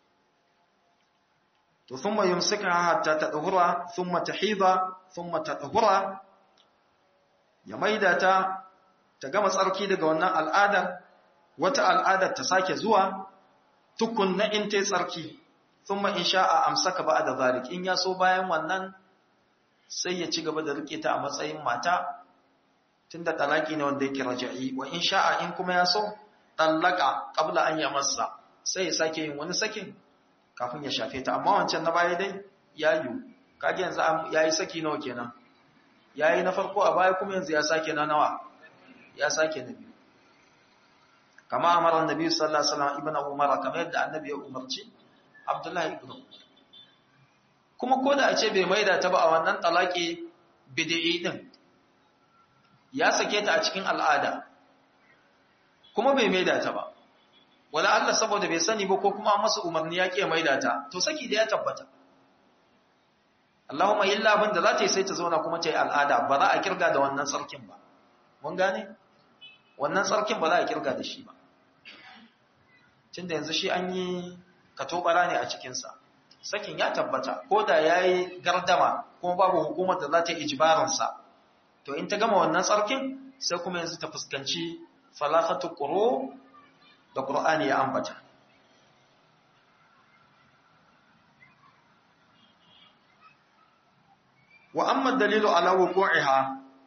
A: to thumma yumsika hatta tadhura thumma tahida thumma tadhura ya maida ta ta gama tsarki daga wannan al'adar wata al'adar ta sake zuwa tukunna in ta tsarki thumma in sha'a amsaka ba'da zalik in ya so bayan wannan sai ya ci gaba da rike ta a matsayin mata tunda talaki ne wanda yake raja'i wa in sha'a in kuma ya so tallaka qabla an yamassa sai ya sake yin wani sakin kafin ya shafe ta amma wancan na baya dai ya yi kage yanzu ya yi saki nawa kenan ya yi na farko a baya kuma yanzu ya sake na nawa ya sake na biyu kama amara annabi sallallahu alaihi wasallam ibnu umar kamar yadda annabi ya umarci abdullahi ibn umar kuma ko da a ce bai maida ta ba a wannan talaki bid'i din ya sake ta a cikin al'ada kuma bai maida ta ba wala Allah saboda bai sani ba ko kuma masa umarni ya ke maida ta to saki da ya tabbata Allahumma illa abin da za ta yi sai ta zauna kuma ta yi al'ada ba za a kirga da wannan sarkin ba mun gane wannan sarkin ba za a kirga da shi ba tunda yanzu shi an yi katobara ne a cikinsa sakin ya tabbata ko da ya yi gardama kuma babu hukumar da za ta yi ijibaransa to in ta gama wannan sarkin sai kuma yanzu ta fuskanci falafatu ƙuro da ƙur'ani ya ambata wa amma dalilu ala wuqu'iha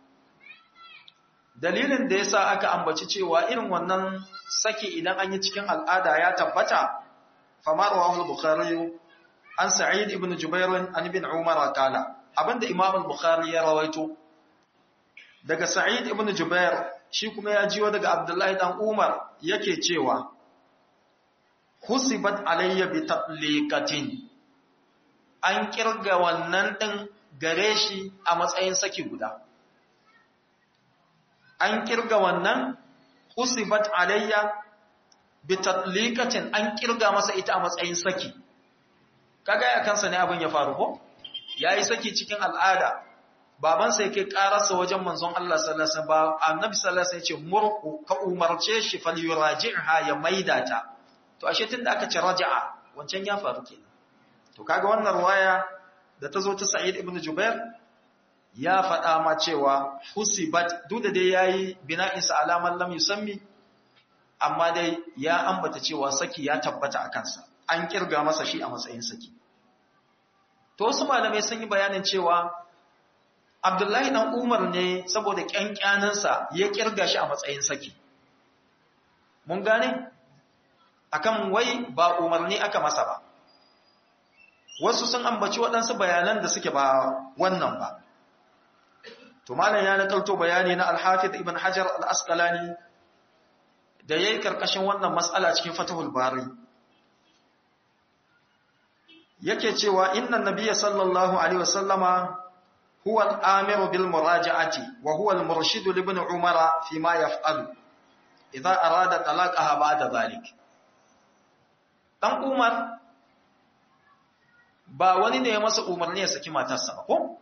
A: dalilin da yasa aka ambaci cewa irin wannan saki idan an yi cikin al'ada ya tabbata famar wa al-bukhari an sa'id ibn jubair an ibn umar qala abinda imam al-bukhari ya rawaito daga sa'id ibn jubair shi kuma ya jiwo daga abdullahi dan umar yake cewa husibat alayya bi tatliqatin an kirga wannan din gare shi a matsayin saki guda an kirga wannan husibat alayya bi tatliqatin an kirga masa ita a matsayin saki kaga ya kansa ne abin ya faru ko yayi saki cikin al'ada baban sai kai kararsa wajen manzon Allah sallallahu alaihi wasallam annabi sallallahu alaihi wasallam ya ce murku ka umarce shi falyuraji'ha ya maida ta to ashe tunda aka ce raja'a wancan ya faru kenan to kaga wannan ruwaya da ta zo ta Sa'id ibn Jubair ya faɗa ma cewa husibat duk da dai yayi bina'in sa alaman lam yusammi amma dai ya ambata cewa saki ya tabbata a kansa an kirga masa shi a matsayin saki to wasu malamai sun yi bayanin cewa Abdullahi dan Umar ne saboda kyankyanansa ya kirga shi a matsayin saki mun gane akan wai ba umarni aka masa ba wasu sun ambaci waɗansu bayanan da suke ba wannan ba to malam ya nakalto bayani na al-Hafiz Ibn Hajar al-Asqalani da yayi karkashin wannan mas'ala cikin Fathul Bari yake cewa inna nabiyya sallallahu alaihi wasallama huwa al-amiru bil muraja'ati wa huwa al-murshid li ibn umara fi ma yaf'alu idza arada talaqaha ba'da dhalik dan umar ba wani ne ya masa umarni ya saki matarsa ba ko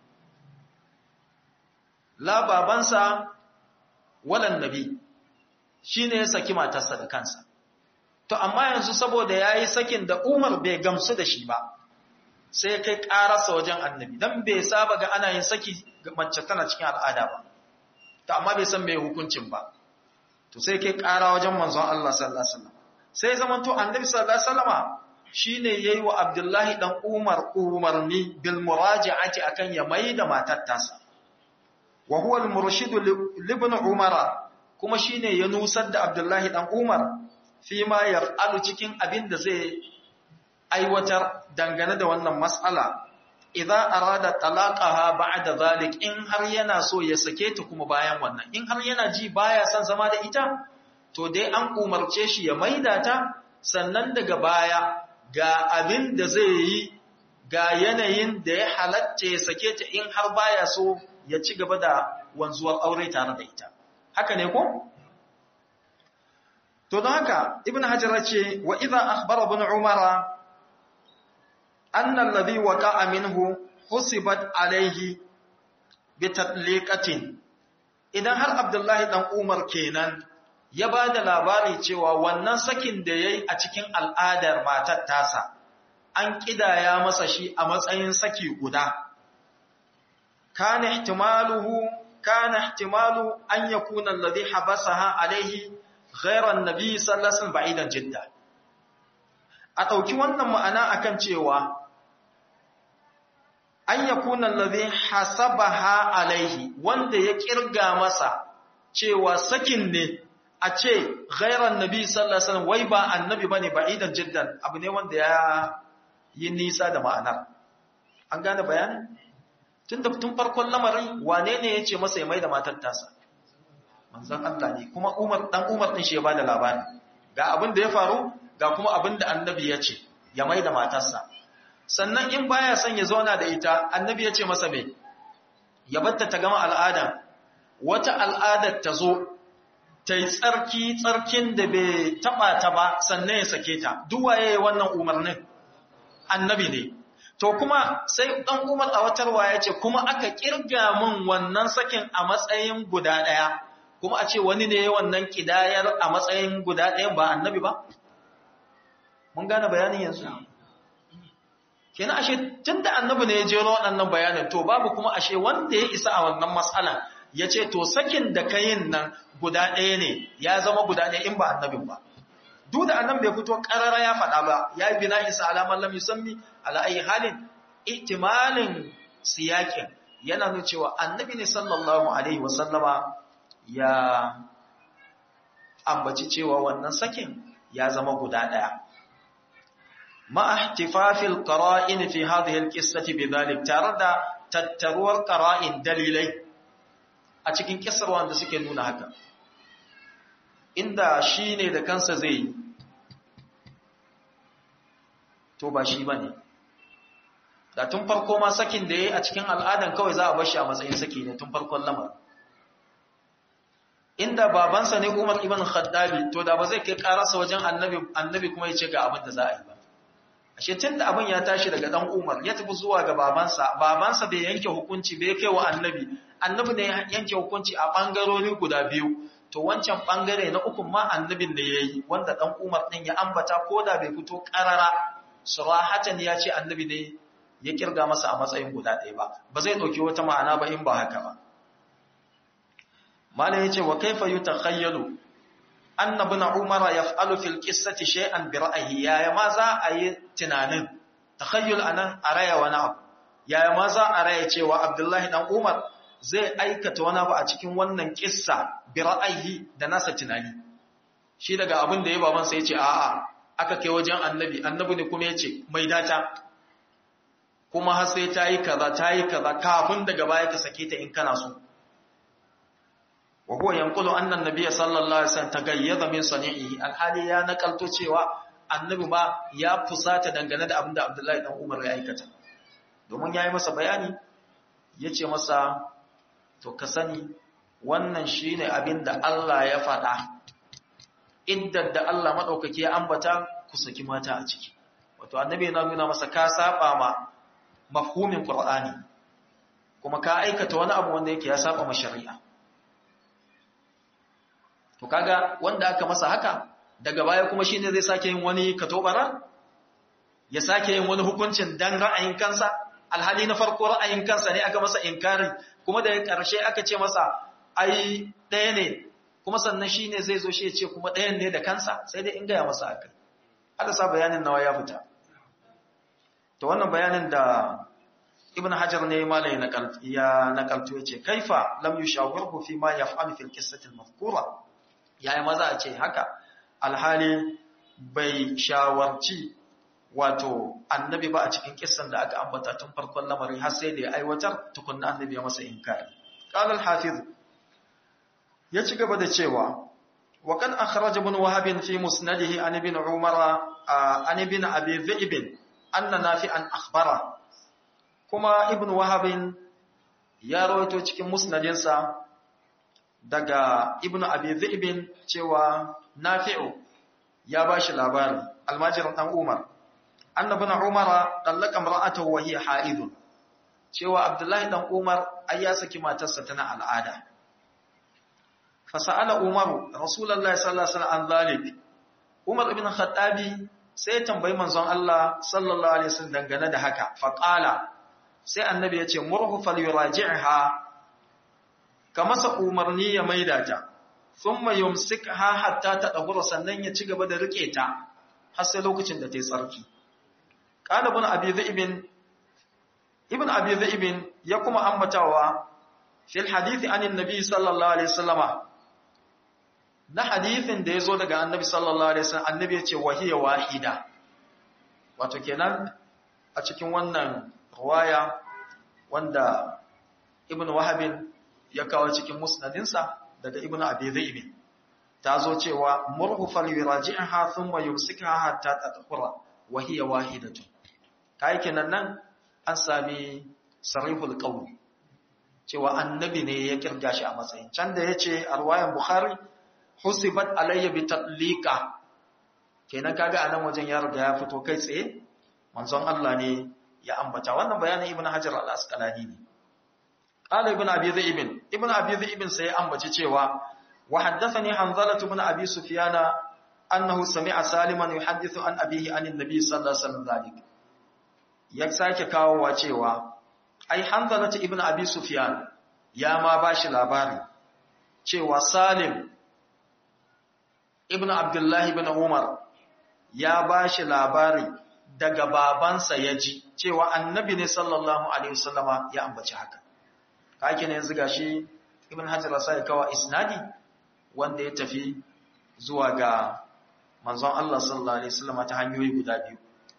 A: la babansa walan nabi shine ya saki matarsa da kansa to amma yanzu saboda yayi sakin da Umar bai gamsu da shi ba sai kai karasa wajen annabi dan bai saba ga ana yin saki ga mace tana cikin al'ada ba to amma bai san me hukuncin ba to sai kai kara wajen manzon Allah sallallahu alaihi wasallam sai zaman to annabi sallallahu alaihi wasallama shine yayi wa Abdullahi dan Umar umarni bil muraji'ati akan ya maida matar tasa wa huwa al murshid li ibn Umar kuma shine ya nusar da Abdullahi dan Umar fi ma yaf'alu cikin abin da zai aiwatar dangane da wannan mas'ala idza arada talaqaha ba'da zalik in har yana so ya sake ta kuma bayan wannan in har yana ji baya son zama da ita to dai an umarce shi ya maida ta sannan daga baya ga abin da zai yi ga yanayin da ya halatta ya sake ta in har baya so ya ci gaba da wanzuwar aure tare da ita haka ne ko to don haka ibn hajar ce wa idza akhbara ibn umara anna alladhi waqa'a minhu husibat alayhi bi tatliqatin idan har abdullahi dan umar kenan ya ba da labari cewa wannan sakin da yayi a cikin al'adar matar tasa an kidaya masa shi a matsayin saki guda kana ihtimaluhu kana ihtimalu an yakuna alladhi habasaha alayhi ghayra an-nabi sallallahu alaihi wasallam ba'idan jidda a dauki wannan ma'ana akan cewa an yakuna alladhi hasabaha alayhi wanda ya kirga masa cewa sakin ne a ce ghayra an-nabi sallallahu alaihi wasallam wai ba annabi bane ba'idan jiddan abu ne wanda ya yi nisa da ma'anar an gane bayanin tun da tun farkon lamarin wane ne ya ce masa ya mai da matar tasa manzan Allah ne kuma umar dan umar din shi ya bada labari ga abin da ya faru ga kuma abin da annabi ya ce ya mai da matarsa sannan in baya son ya zauna da ita annabi ya ce masa me ya batta ta gama al'ada wata al'adar ta zo ta yi tsarki tsarkin da bai taba ta ba sannan ya sake ta duk waye wannan umarnin annabi ne to kuma sai dan Umar a watarwa yace kuma aka kirga mun wannan sakin a matsayin guda daya kuma a ce wani ne wannan kidayar a matsayin guda daya ba annabi ba mun gane bayanin yanzu kenan ashe tunda annabi ne ya jero waɗannan bayanin to babu kuma ashe wanda ya isa a wannan mas'alan yace to sakin da kayin nan guda daya ne ya zama guda daya in ba annabin ba duk da annan bai fito karara ya faɗa ba ya yi bina isa alamar lam yusammi ala ayi halin ihtimalin siyakin yana nuna cewa annabi ne sallallahu alaihi wasallama ya ambaci cewa wannan sakin ya zama guda ɗaya ma ihtifafil qara'in fi hadhihi alqissati bidhalik tare da tattaruwar qara'in dalilai a cikin kissar wanda suke nuna haka inda shi ne da kansa zai yi to ba shi ba ne da tun farko ma sakin da ya yi a cikin al'adan kawai za a bashi a matsayin saki ne tun farkon lamar inda babansa ne umar ibn khaddabi to da ba zai kai karasa wajen annabi annabi kuma ya ce ga abin da za a yi ba ashe tun da abin ya tashi daga dan umar ya tafi zuwa ga babansa babansa bai yanke hukunci bai kai wa annabi annabi ne yanke hukunci a bangarori guda biyu to wancan bangare na ukun ma annabin da yayi wanda dan Umar din ya ambata koda bai fito karara surahatan ya ce annabi ne ya kirga masa a matsayin guda ɗaya ba ba zai dauki wata ma'ana ba in ba haka ba mala yace wa kaifa yutakhayyalu anna ibn umar yaf'alu fil qissati shay'an bi ra'yihi ya ma za a yi tunanin takhayyul anan araya wani abu ya ma za a raya cewa abdullahi dan umar zai aikata wani abu a cikin wannan kissa bi ra'ayi da nasa tunani shi daga abin da ya baban sai ya ce a'a aka kai wajen annabi annabi ne kuma ya ce mai data kuma har sai ta yi kaza ta yi kaza kafin daga baya ka sake ta in kana so wa huwa yanqulu anna an-nabiy sallallahu alaihi wasallam tagayyada min sani'ihi alhali ya nakalto cewa annabi ma ya fusata dangane da abinda Abdullahi dan Umar ya aikata domin yayi masa bayani yace masa to ka sani wannan shine abinda Allah ya faɗa iddar da Allah madaukake ya ambata ku saki mata a ciki wato annabi yana nuna masa ka saba ma mafhumin Qur'ani kuma ka aikata wani abu wanda yake ya saba ma shari'a to kaga wanda aka masa haka daga baya kuma shine zai sake yin wani katobara ya sake yin wani hukuncin dan ra'ayin kansa alhali na farko ra'ayin kansa ne aka masa inkari kuma da karshe aka ce masa ai ɗaya ne kuma sannan shine zai zo shi ya ce kuma ɗayan ne da kansa sai dai in gaya masa haka hada sa bayanin nawa ya fita to wannan bayanin da ibn hajar ne malai ya nakalto ya ce kaifa lam yushawirhu fi ma yaf'alu fil qissati al-mazkura yayi maza a ce haka alhali bai shawarci wato annabi ba a cikin kissan da aka ambata tun farkon lamari har sai da ya aiwatar tukunna annabi ya masa inkari qala al-hafiz ya ci gaba da cewa wa kan akhraj ibn wahab fi musnadihi an ibn umar an ibn abi dhi'b anna nafi'an akhbara kuma ibn wahab ya rawaito cikin musnadinsa daga ibn abi dhi'b cewa nafi'u ya bashi labari almajirin dan umar annabi na umara dallaka mar'atahu wa hiya haidun cewa abdullahi dan umar ai ya saki matarsa tana al'ada fa sa'ala umar rasulullahi sallallahu alaihi wasallam an zalik umar ibn khattabi sai ya tambayi manzon Allah sallallahu alaihi wasallam dangane da haka fa qala sai annabi ya ce murhu falyuraji'ha ka masa umarni ya maida ta thumma yumsikha hatta tadhura sannan ya ci gaba da rike ta har sai lokacin da ta yi tsarki قال ابن ابي ذئب ابن ابي ذئب ya kuma ambatawa fil hadith an annabi sallallahu alaihi wasallama na hadithin da yazo daga annabi sallallahu alaihi wasallam annabi yace wahiya wahida wato kenan a cikin wannan riwaya wanda ibn wahab ya kawo cikin musnadinsa daga ibn abi ذئب ta zo cewa murhu fal yuraji'ha thumma yumsikha hatta tadhura wahiya wahidatun kai kenan nan an sami sarihul qawl cewa annabi ne ya kirga shi a matsayin can da yace a riwayan bukhari husibat alayya bi tatliqa kenan kaga anan wajen ya riga ya fito kai tsaye manzon Allah ne ya ambata wannan bayanin ibnu hajar al-asqalani ne qala ibnu abi zaib ibnu abi zaib sai ya ambaci cewa wa haddathani hanzalah ibn abi sufyana annahu sami'a saliman yuhaddithu an abihi an annabi sallallahu alaihi wasallam zalik ya sake kawowa cewa ai hanzalatu ibn abi sufyan ya ma bashi labari cewa salim ibn abdullahi ibn umar ya bashi labari daga babansa ya ji cewa annabi ne sallallahu alaihi wasallama ya ambaci haka kake ne yanzu gashi ibn hajar sai kawo isnadi wanda ya tafi zuwa ga manzon Allah sallallahu alaihi wasallama ta hanyoyi guda biyu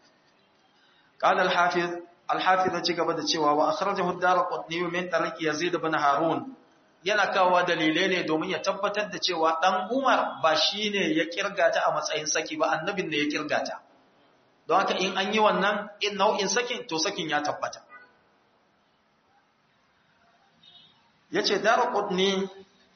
A: قال الحافظ الحافظ ci gaba da cewa wa akhrajahu ad-darqutni min tariq yazid ibn harun yana kawo dalilai ne domin ya tabbatar da cewa dan umar ba shine ya kirgata a matsayin saki ba annabin ne ya kirgata don haka in an yi wannan in nau'in sakin to sakin ya tabbata yace darqutni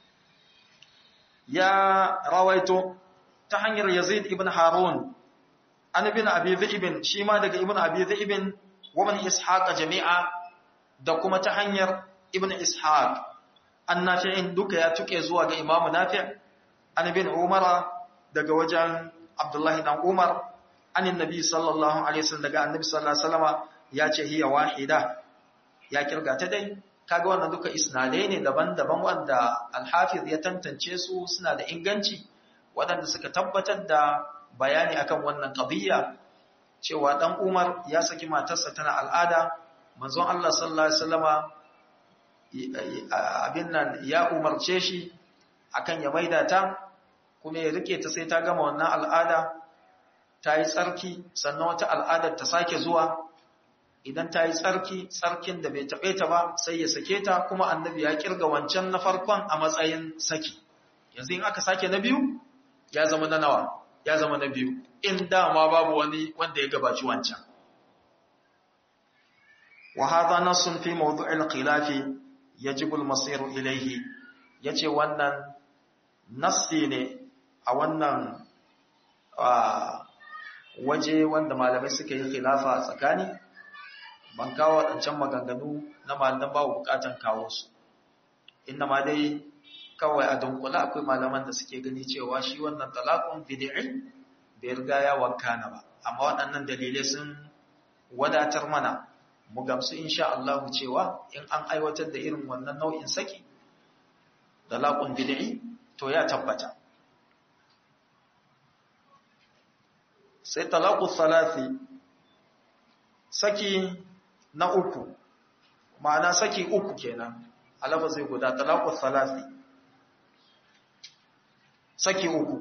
A: ya rawaito ta hanyar yazid ibn harun an ibn abi dhi'bin shi ma daga ibn abi dhi'bin wa man ishaq jami'a da kuma ta hanyar ibn ishaq annafi'in duka ya tuke zuwa ga imam nafi' an ibn umar daga wajen abdullahi dan umar an annabi sallallahu alaihi wasallam daga annabi sallallahu alaihi wasallam ya ce hiya wahida ya kirga ta dai kaga wannan duka isnadai ne daban-daban wanda al-hafiz ya tantance su suna da inganci waɗanda suka tabbatar da bayani akan wannan qadiyya cewa dan Umar ya saki matarsa tana al'ada manzon Allah sallallahu alaihi wasallama abin nan ya umarce shi akan ya maida ta kuma ya rike ta sai ta gama wannan al'ada ta yi tsarki sannan wata al'adar ta sake zuwa idan ta yi tsarki tsarkin da bai taɓe ta ba sai ya sake ta kuma annabi ya kirga wancan na farkon a matsayin saki yanzu in aka sake na biyu ya zama na nawa ya zama na biyu in dama babu wani wanda ya gabaci wancan wa hadha nassun fi mawdu'il khilafi yajibu al-masir ilayhi yace wannan nassi ne a wannan waje wanda malamai suka yi khilafa a tsakani ban kawo waɗancan maganganu na malaman babu bukatan kawo su inna ma dai kawai a dunkula akwai malaman da suke gani cewa shi wannan talaqun bid'i bai riga ya wakana ba amma waɗannan dalilai sun wadatar mana mu gamsu insha Allah cewa in an aiwatar da irin wannan nau'in saki talaqun bid'i to ya tabbata sai talaqu thalathi saki na uku ma'ana saki uku kenan alafa zai guda talaqu thalathi saki uku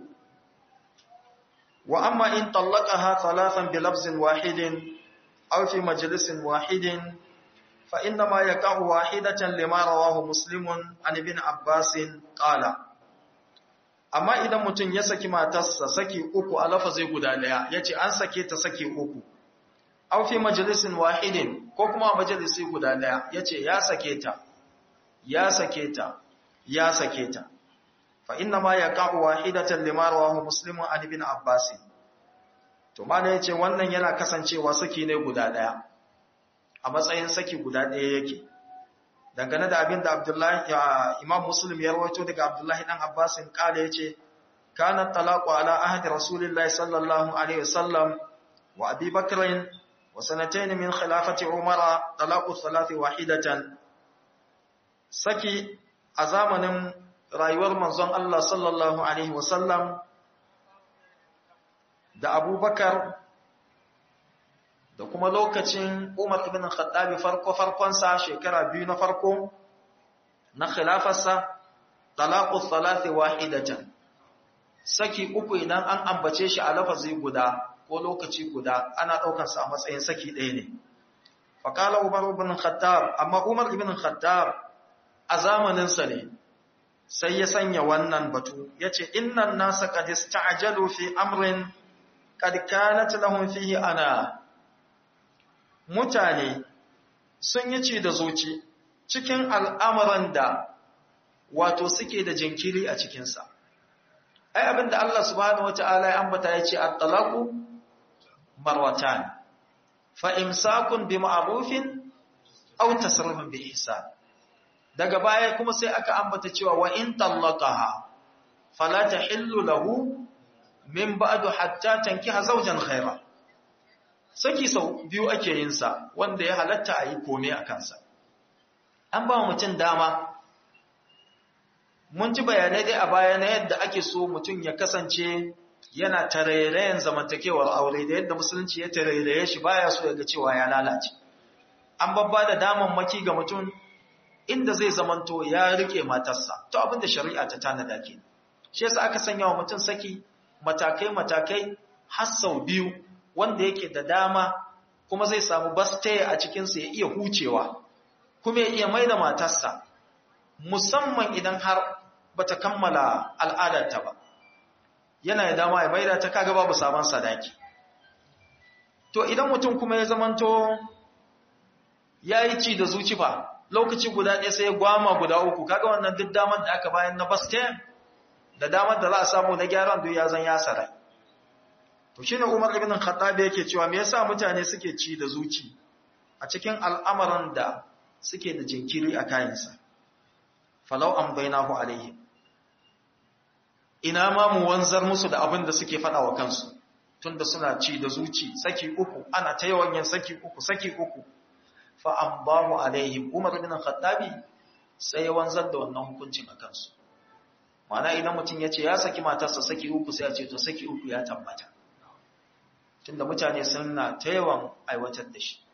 A: wa amma in tallaqaha thalathan bi lafzin wahidin aw fi majlisin wahidin fa inna ma yaqa'u wahidatan lima rawahu muslimun an ibn abbas qala amma idan mutum ya saki matarsa saki uku a lafazi guda daya yace an sake ta saki uku aw fi majlisin wahidin ko kuma majalisi guda daya yace ya sake ta ya sake ta ya sake ta fa inna ma yaqa'u wahidatan lima rawahu muslim an ibn abbas to mana yace wannan yana kasancewa saki ne guda daya a matsayin saki guda daya yake dangane da abin da Abdullahi Imam Muslim ya rawaito daga Abdullahi dan Abbas kale yace kana talaqu ala ahdi rasulillahi sallallahu alaihi wasallam wa Abi Bakr wa sanatayn min khilafati Umar talaqu thalathi wahidatan saki a zamanin rayuwar manzon Allah sallallahu alaihi wasallam da Abubakar da kuma lokacin Umar ibn Khattab farko farkonsa shekara biyu na farko na khilafarsa talaqu thalathi wahidatan saki uku idan an ambace shi a lafazi guda ko lokaci guda ana daukar sa a matsayin saki ɗaya ne faqala Umar ibn Khattab amma Umar ibn Khattab a zamanin sa ne sai ya sanya wannan batu yace innan nasa qad ista'jalu fi amrin qad kanat lahum fihi ana mutane sun yi ci da zuci cikin al'amuran da wato suke da jinkiri a cikinsa. Ai abinda Allah subhanahu wa ta'ala ya ambata ya ce, Attalaku marwatan, fa'imsakun bi ma'arufin, au tasarrufin bi isa. Daga baya kuma sai aka ambata cewa wa in tallaka ha, falata hillu lahu min ba'adu hatta tankiha zaujan khaira. saki sau biyu ake yin sa wanda ya halatta a yi kome a kansa an ba mutum dama mun ji bayanai dai a baya na yadda ake so mutum ya kasance yana tarairayen zamantakewar aure da yadda musulunci ya tarairaye shi baya so ya ga cewa ya lalace an babba da damammaki ga mutum inda zai zamanto ya rike matarsa to abin da shari'a ta tanada ke shi yasa aka sanya wa mutum saki matakai matakai har sau biyu wanda yake da dama kuma zai samu baste a cikinsa ya iya hucewa kuma ya iya maida matarsa musamman idan har bata kammala al'adarta ba yana da dama ya maida ta kaga babu sabon sadaki to idan mutum kuma ya zamanto ya yi ci da zuci ba lokaci guda ɗaya sai ya gwama guda uku kaga wannan duk damar da aka bayan na baste da damar da za a samu na gyaran duk ya zan ya sarai To shi ne Umar ibn Khattab yake cewa me yasa mutane suke ci da zuci a cikin al'amuran da suke da jinkiri a kayansa. Falau an bainahu alaihi. Ina ma mu wanzar musu da abin da suke faɗa wa kansu, tunda suna ci da zuci, saki uku, ana ta yawan yin saki uku, saki uku. Fa an bahu alaihim Umar ibn Khattabi sai ya wanzar da wannan hukuncin a kansu. Ma'ana idan mutum ya ce ya saki matarsa saki uku sai a ce to saki uku ya tabbata. tunda mutane suna ta yawan aiwatar da shi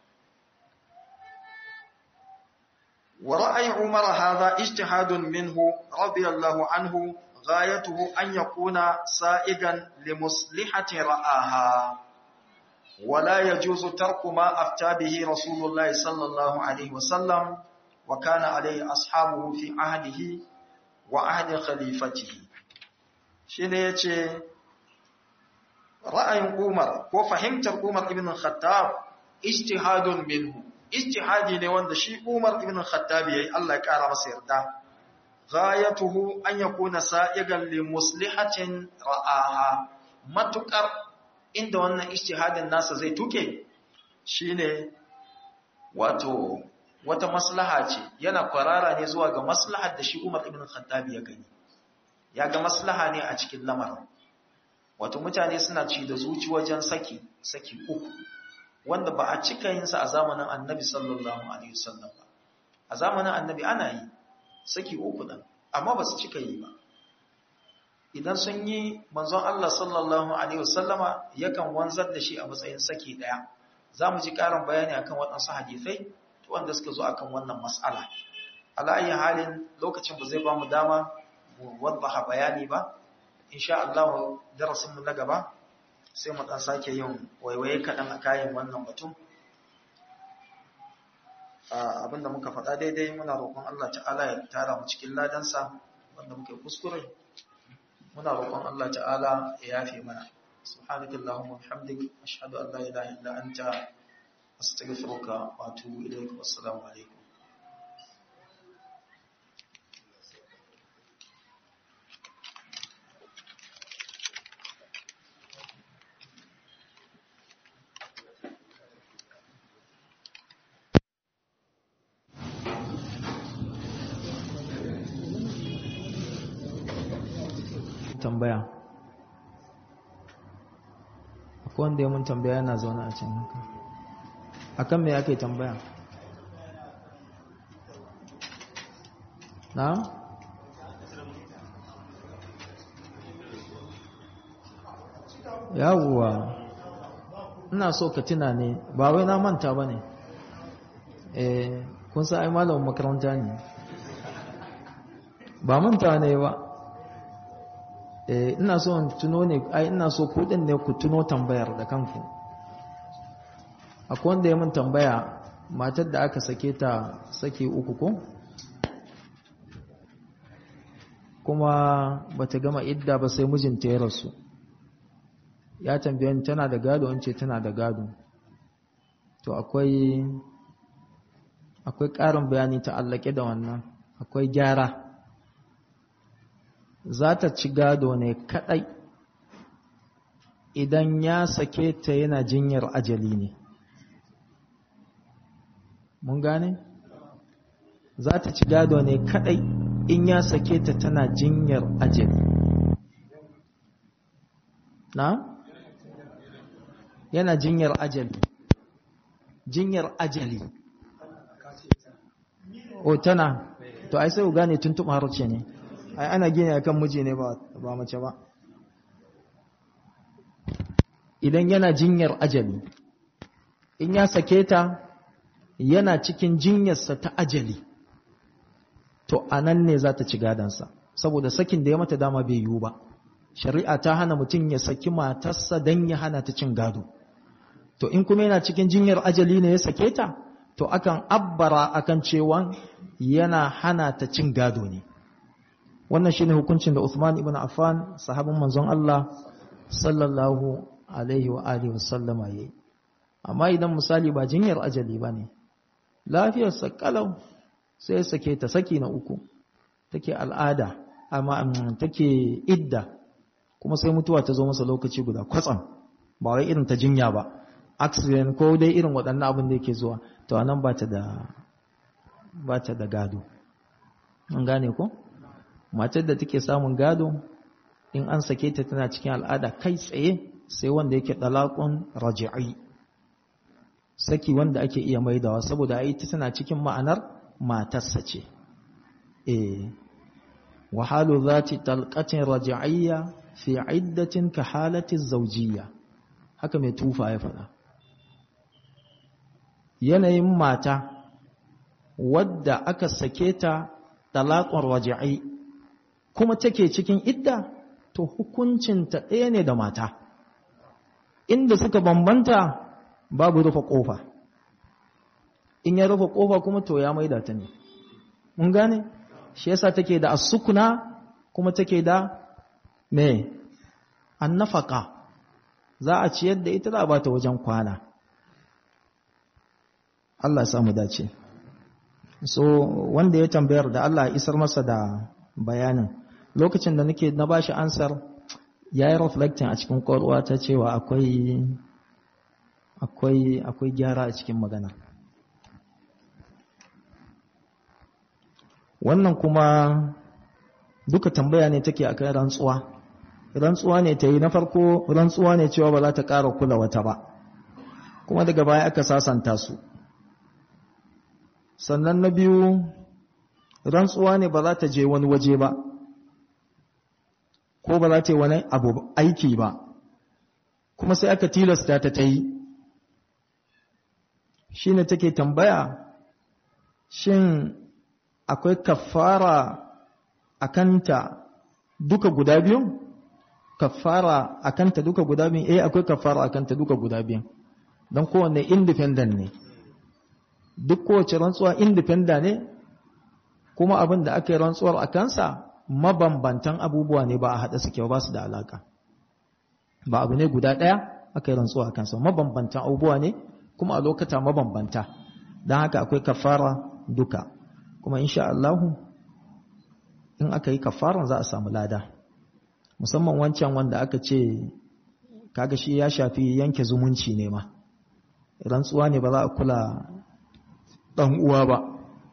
A: wa ra'ayi umar hadha ijtihadun minhu radiyallahu anhu ghayatuhu an yakuna sa'igan li muslihati ra'aha ولا يجوز ترك ما أفتى به رسول الله صلى الله عليه وسلم وكان عليه أصحابه في عهده وعهد خليفته شنو يجي رأي عمر وفهمت عمر ابن الخطاب اجتهاد منه اجتهادي ne wanda shi Umar ibn Khattab yayi Allah ya kara masa yarda ghayatuhu an yakuna sa'igan li muslihatin ra'aha matukar inda wannan ijtihadin nasa zai tuke shine wato wata maslaha ce yana kwarara ne zuwa ga maslahar da shi Umar ibn Khattab ya gani ya ga maslaha ne a cikin lamarin wato mutane suna ci da zuci wajen saki saki uku wanda ba a cika yin sa a zamanin Annabi sallallahu alaihi wasallam ba a zamanin Annabi ana yi saki uku dan amma ba su cika yi ba idan sun yi manzon Allah sallallahu alaihi wasallama yakan wanzar da shi a matsayin saki daya zamu ji karin bayani akan waɗansu hadisai to wanda suka zo akan wannan mas'ala ala ayi halin lokacin ba zai ba mu dama mu wadda bayani ba insha Allah darasin mu na gaba sai mu dan sake yin waiwaye kadan a kayan wannan batun abinda muka faɗa daidai muna roƙon Allah ta'ala ya tara mu cikin ladansa wanda muke kuskure muna roƙon Allah ta'ala ya yafe mana subhanakallahumma wa bihamdik ashhadu an la ilaha illa anta astaghfiruka wa atubu ilaik wassalamu alaikum
B: tambaya akwai wanda ya mun tambaya yana zaune a can haka akan me ake tambaya na yawuwa ina so ka tuna ne ba wai na manta ba ne eh kun sa ai malamin makaranta ne ba manta ne ba ina so in tuno ne ai ina so kudin ne ku tuno tambayar da kanku akwai wanda ya mun tambaya matar da aka sake ta sake uku ko kuma bata gama idda ba sai mijinta ya rasu ya tambaye ni tana da gado wance tana da gado to akwai akwai ƙarin bayani ta allake da wannan akwai gyara za ta ci gado ne kadai idan ya sake ta yana jinyar ajali ne mun gane za ta ci gado ne kadai in ya sake ta tana jinyar ajali na yana jinyar ajali jinyar ajali o tana to ai sai ku gane tuntuɓa harce ne ai ana gini akan miji ne ba mace ba idan yana jinyar ajali in ya sake ta yana cikin jinyarsa ta ajali to anan ne za ta ci gadansa saboda sakin da ya mata dama bai yiwu ba shari'a ta hana mutum ya saki matarsa don ya hana ta cin gado to in kuma yana cikin jinyar ajali ne ya sake ta to akan abbara akan cewa yana hana ta cin gado ne wannan shine hukuncin da Uthman ibn Affan sahabin manzon Allah sallallahu alaihi wa alihi wasallama yayi amma idan misali ba jinyar ajali bane lafiyar sa kalau sai sake ta saki na uku take al'ada amma take idda kuma sai mutuwa ta zo masa lokaci guda kwatsam ba wai irin ta jinya ba accident ko dai irin waɗannan abin da yake zuwa to anan ba ta da ba ta da gado an gane ko matar da take samun gado in an sake ta tana cikin al'ada kai tsaye sai wanda yake dalaqun raji'i saki wanda ake iya maidawa saboda ai ta tana cikin ma'anar matarsa ce eh wa halu zati talqatin raji'iyya fi iddatin ka halati zawjiyya haka mai tufa ya faɗa yanayin mata wadda aka sake ta talaqun raji'i kuma take cikin idda to hukuncinta ɗaya ne da mata inda suka bambanta babu rufe kofa in ya rufe kofa kuma to ya maida ta ne mun gane shi yasa take da asukuna kuma take da me annafaka za a ciyar da ita za a bata wajen kwana Allah samu dace so wanda ya tambayar da Allah isar masa da bayanin lokacin da nake na bashi ansar yayi reflecting a cikin kwaruwa ta cewa akwai akwai akwai gyara a cikin magana wannan kuma duka tambaya ne take akan rantsuwa rantsuwa ne ta yi na farko rantsuwa ne cewa ba za ta ƙara kula wata ba kuma daga baya aka sasanta su sannan na biyu rantsuwa ne ba za ta je wani waje ba ko ba za ta yi wani abu aiki ba kuma sai aka tilasta ta ta yi shi ne take tambaya shin akwai kafara a kanta duka guda biyu kafara a kanta duka guda biyu eh akwai kafara a kanta duka guda biyu don kowanne independent ne duk kowace rantsuwa independent ne kuma abin da aka yi rantsuwar a kansa mabambantan abubuwa ne ba a haɗa suke ba su da alaka ba abu ne guda ɗaya aka yi rantsuwa a kansa mabambantan abubuwa ne kuma a lokata mabambanta don haka akwai kafara duka kuma insha Allahu in aka yi kafaran za a samu lada musamman wancan wanda aka ce kaga shi ya shafi yanke zumunci ne ma rantsuwa ne ba za a kula ɗan uwa ba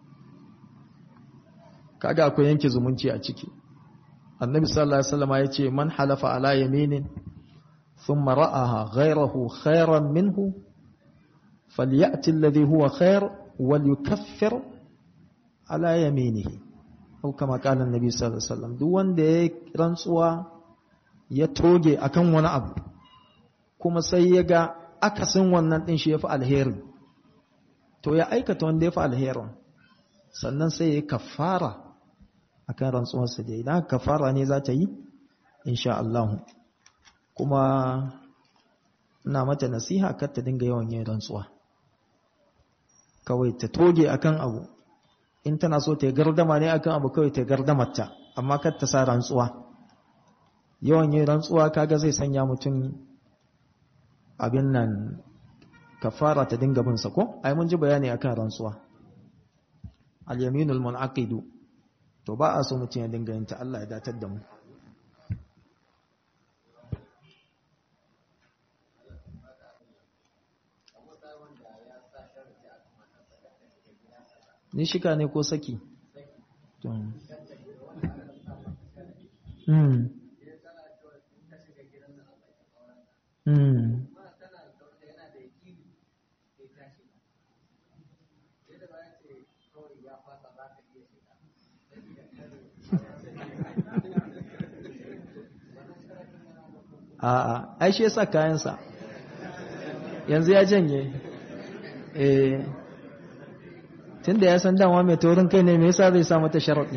B: kaga akwai yanke zumunci a ciki annabi sallallahu alaihi wasallam ya ce man halafa ala yaminin thumma ra'aha ghayrahu khayran minhu falyati alladhi huwa khayr walyukaffir ala yaminihi ko kama kala annabi sallallahu alaihi wasallam duk wanda ya rantsuwa ya toge akan wani abu kuma sai ya ga akasin wannan din shi yafi alheri to ya aikata wanda yafi alherin sannan sai ya kafara akan rantsuwarsa da idan kafara ne za ta yi insha Allah kuma ina mata nasiha kar ta dinga yawan yin rantsuwa kawai ta toge akan abu in tana so ta yi gardama ne akan abu kawai ta gardamarta amma kar ta sa rantsuwa yawan yin rantsuwa kaga zai sanya mutum abin nan kafara ta dinga bin sa ko ai mun ji bayani akan rantsuwa al-yaminul mun'aqidu to ba a so mutum ya dinga yin ta Allah ya datar da mu ni shika ne ko saki Mm. Mm. A'a, ai shi yasa kayansa. Yanzu ya janye. Eh. Tunda ya san dama mai taurin kai ne me yasa zai sa mata sharaɗi?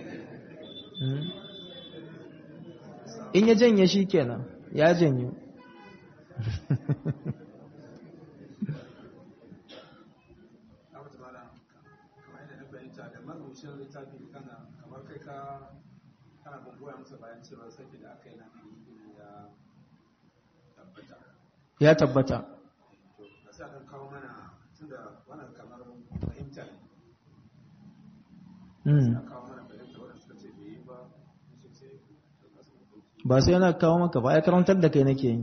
B: In ya janye shi kenan, ya janyo.
C: kana bamboya masa bayan cewa sake da aka yi na ya tabbata
B: Ya tabbata.
C: to da sa kan kawo mana tunda wannan kamar fahimta ne
B: Mm.
C: ya kawo mana fahimta wadanda suka ce bai yi ba sun ce da kasu hukunci
B: Ba sai yana kawo maka ba, ya karantar da kai nake yi.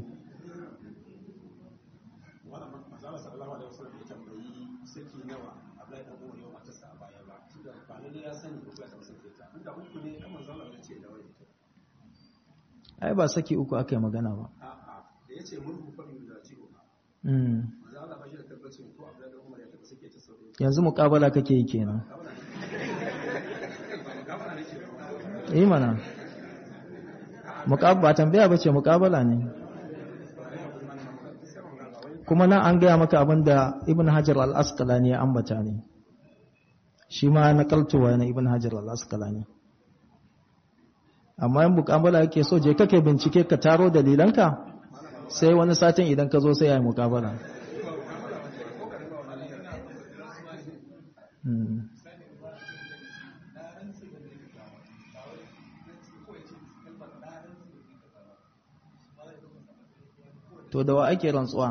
C: wannan masala sallallahu alaihi wasallam ya tambayi saki nawa Abdullahi dan Umar yau matarsa a baya ba tunda ba lalle ya sani ko ya san sake ta inda uku ne kan manzo Allah ya ce da wai
B: Ai ba saki uku aka yi magana ba.
C: a'a da yace mulku fa min da ciwo
B: Mm.
C: manzo Allah ba shi da tabbacin ko Abdullahi dan Umar ya taba sake ta sau
B: Yanzu muƙabala kake yi kenan. Yi mana. Muƙab- ba tambaya ba ce muƙabala ne. Kuma nan an gaya maka abin da Ibn Hajar al-Asqalani ya ambata ne. Shi ma na kaltowa na Ibn Hajar al-Asqalani. Amma yin muƙabala yake so je kake bincike ka taro dalilanka sai wani satin idan ka zo sai ya yi muƙabala. Hmm. to da wa ake rantsuwa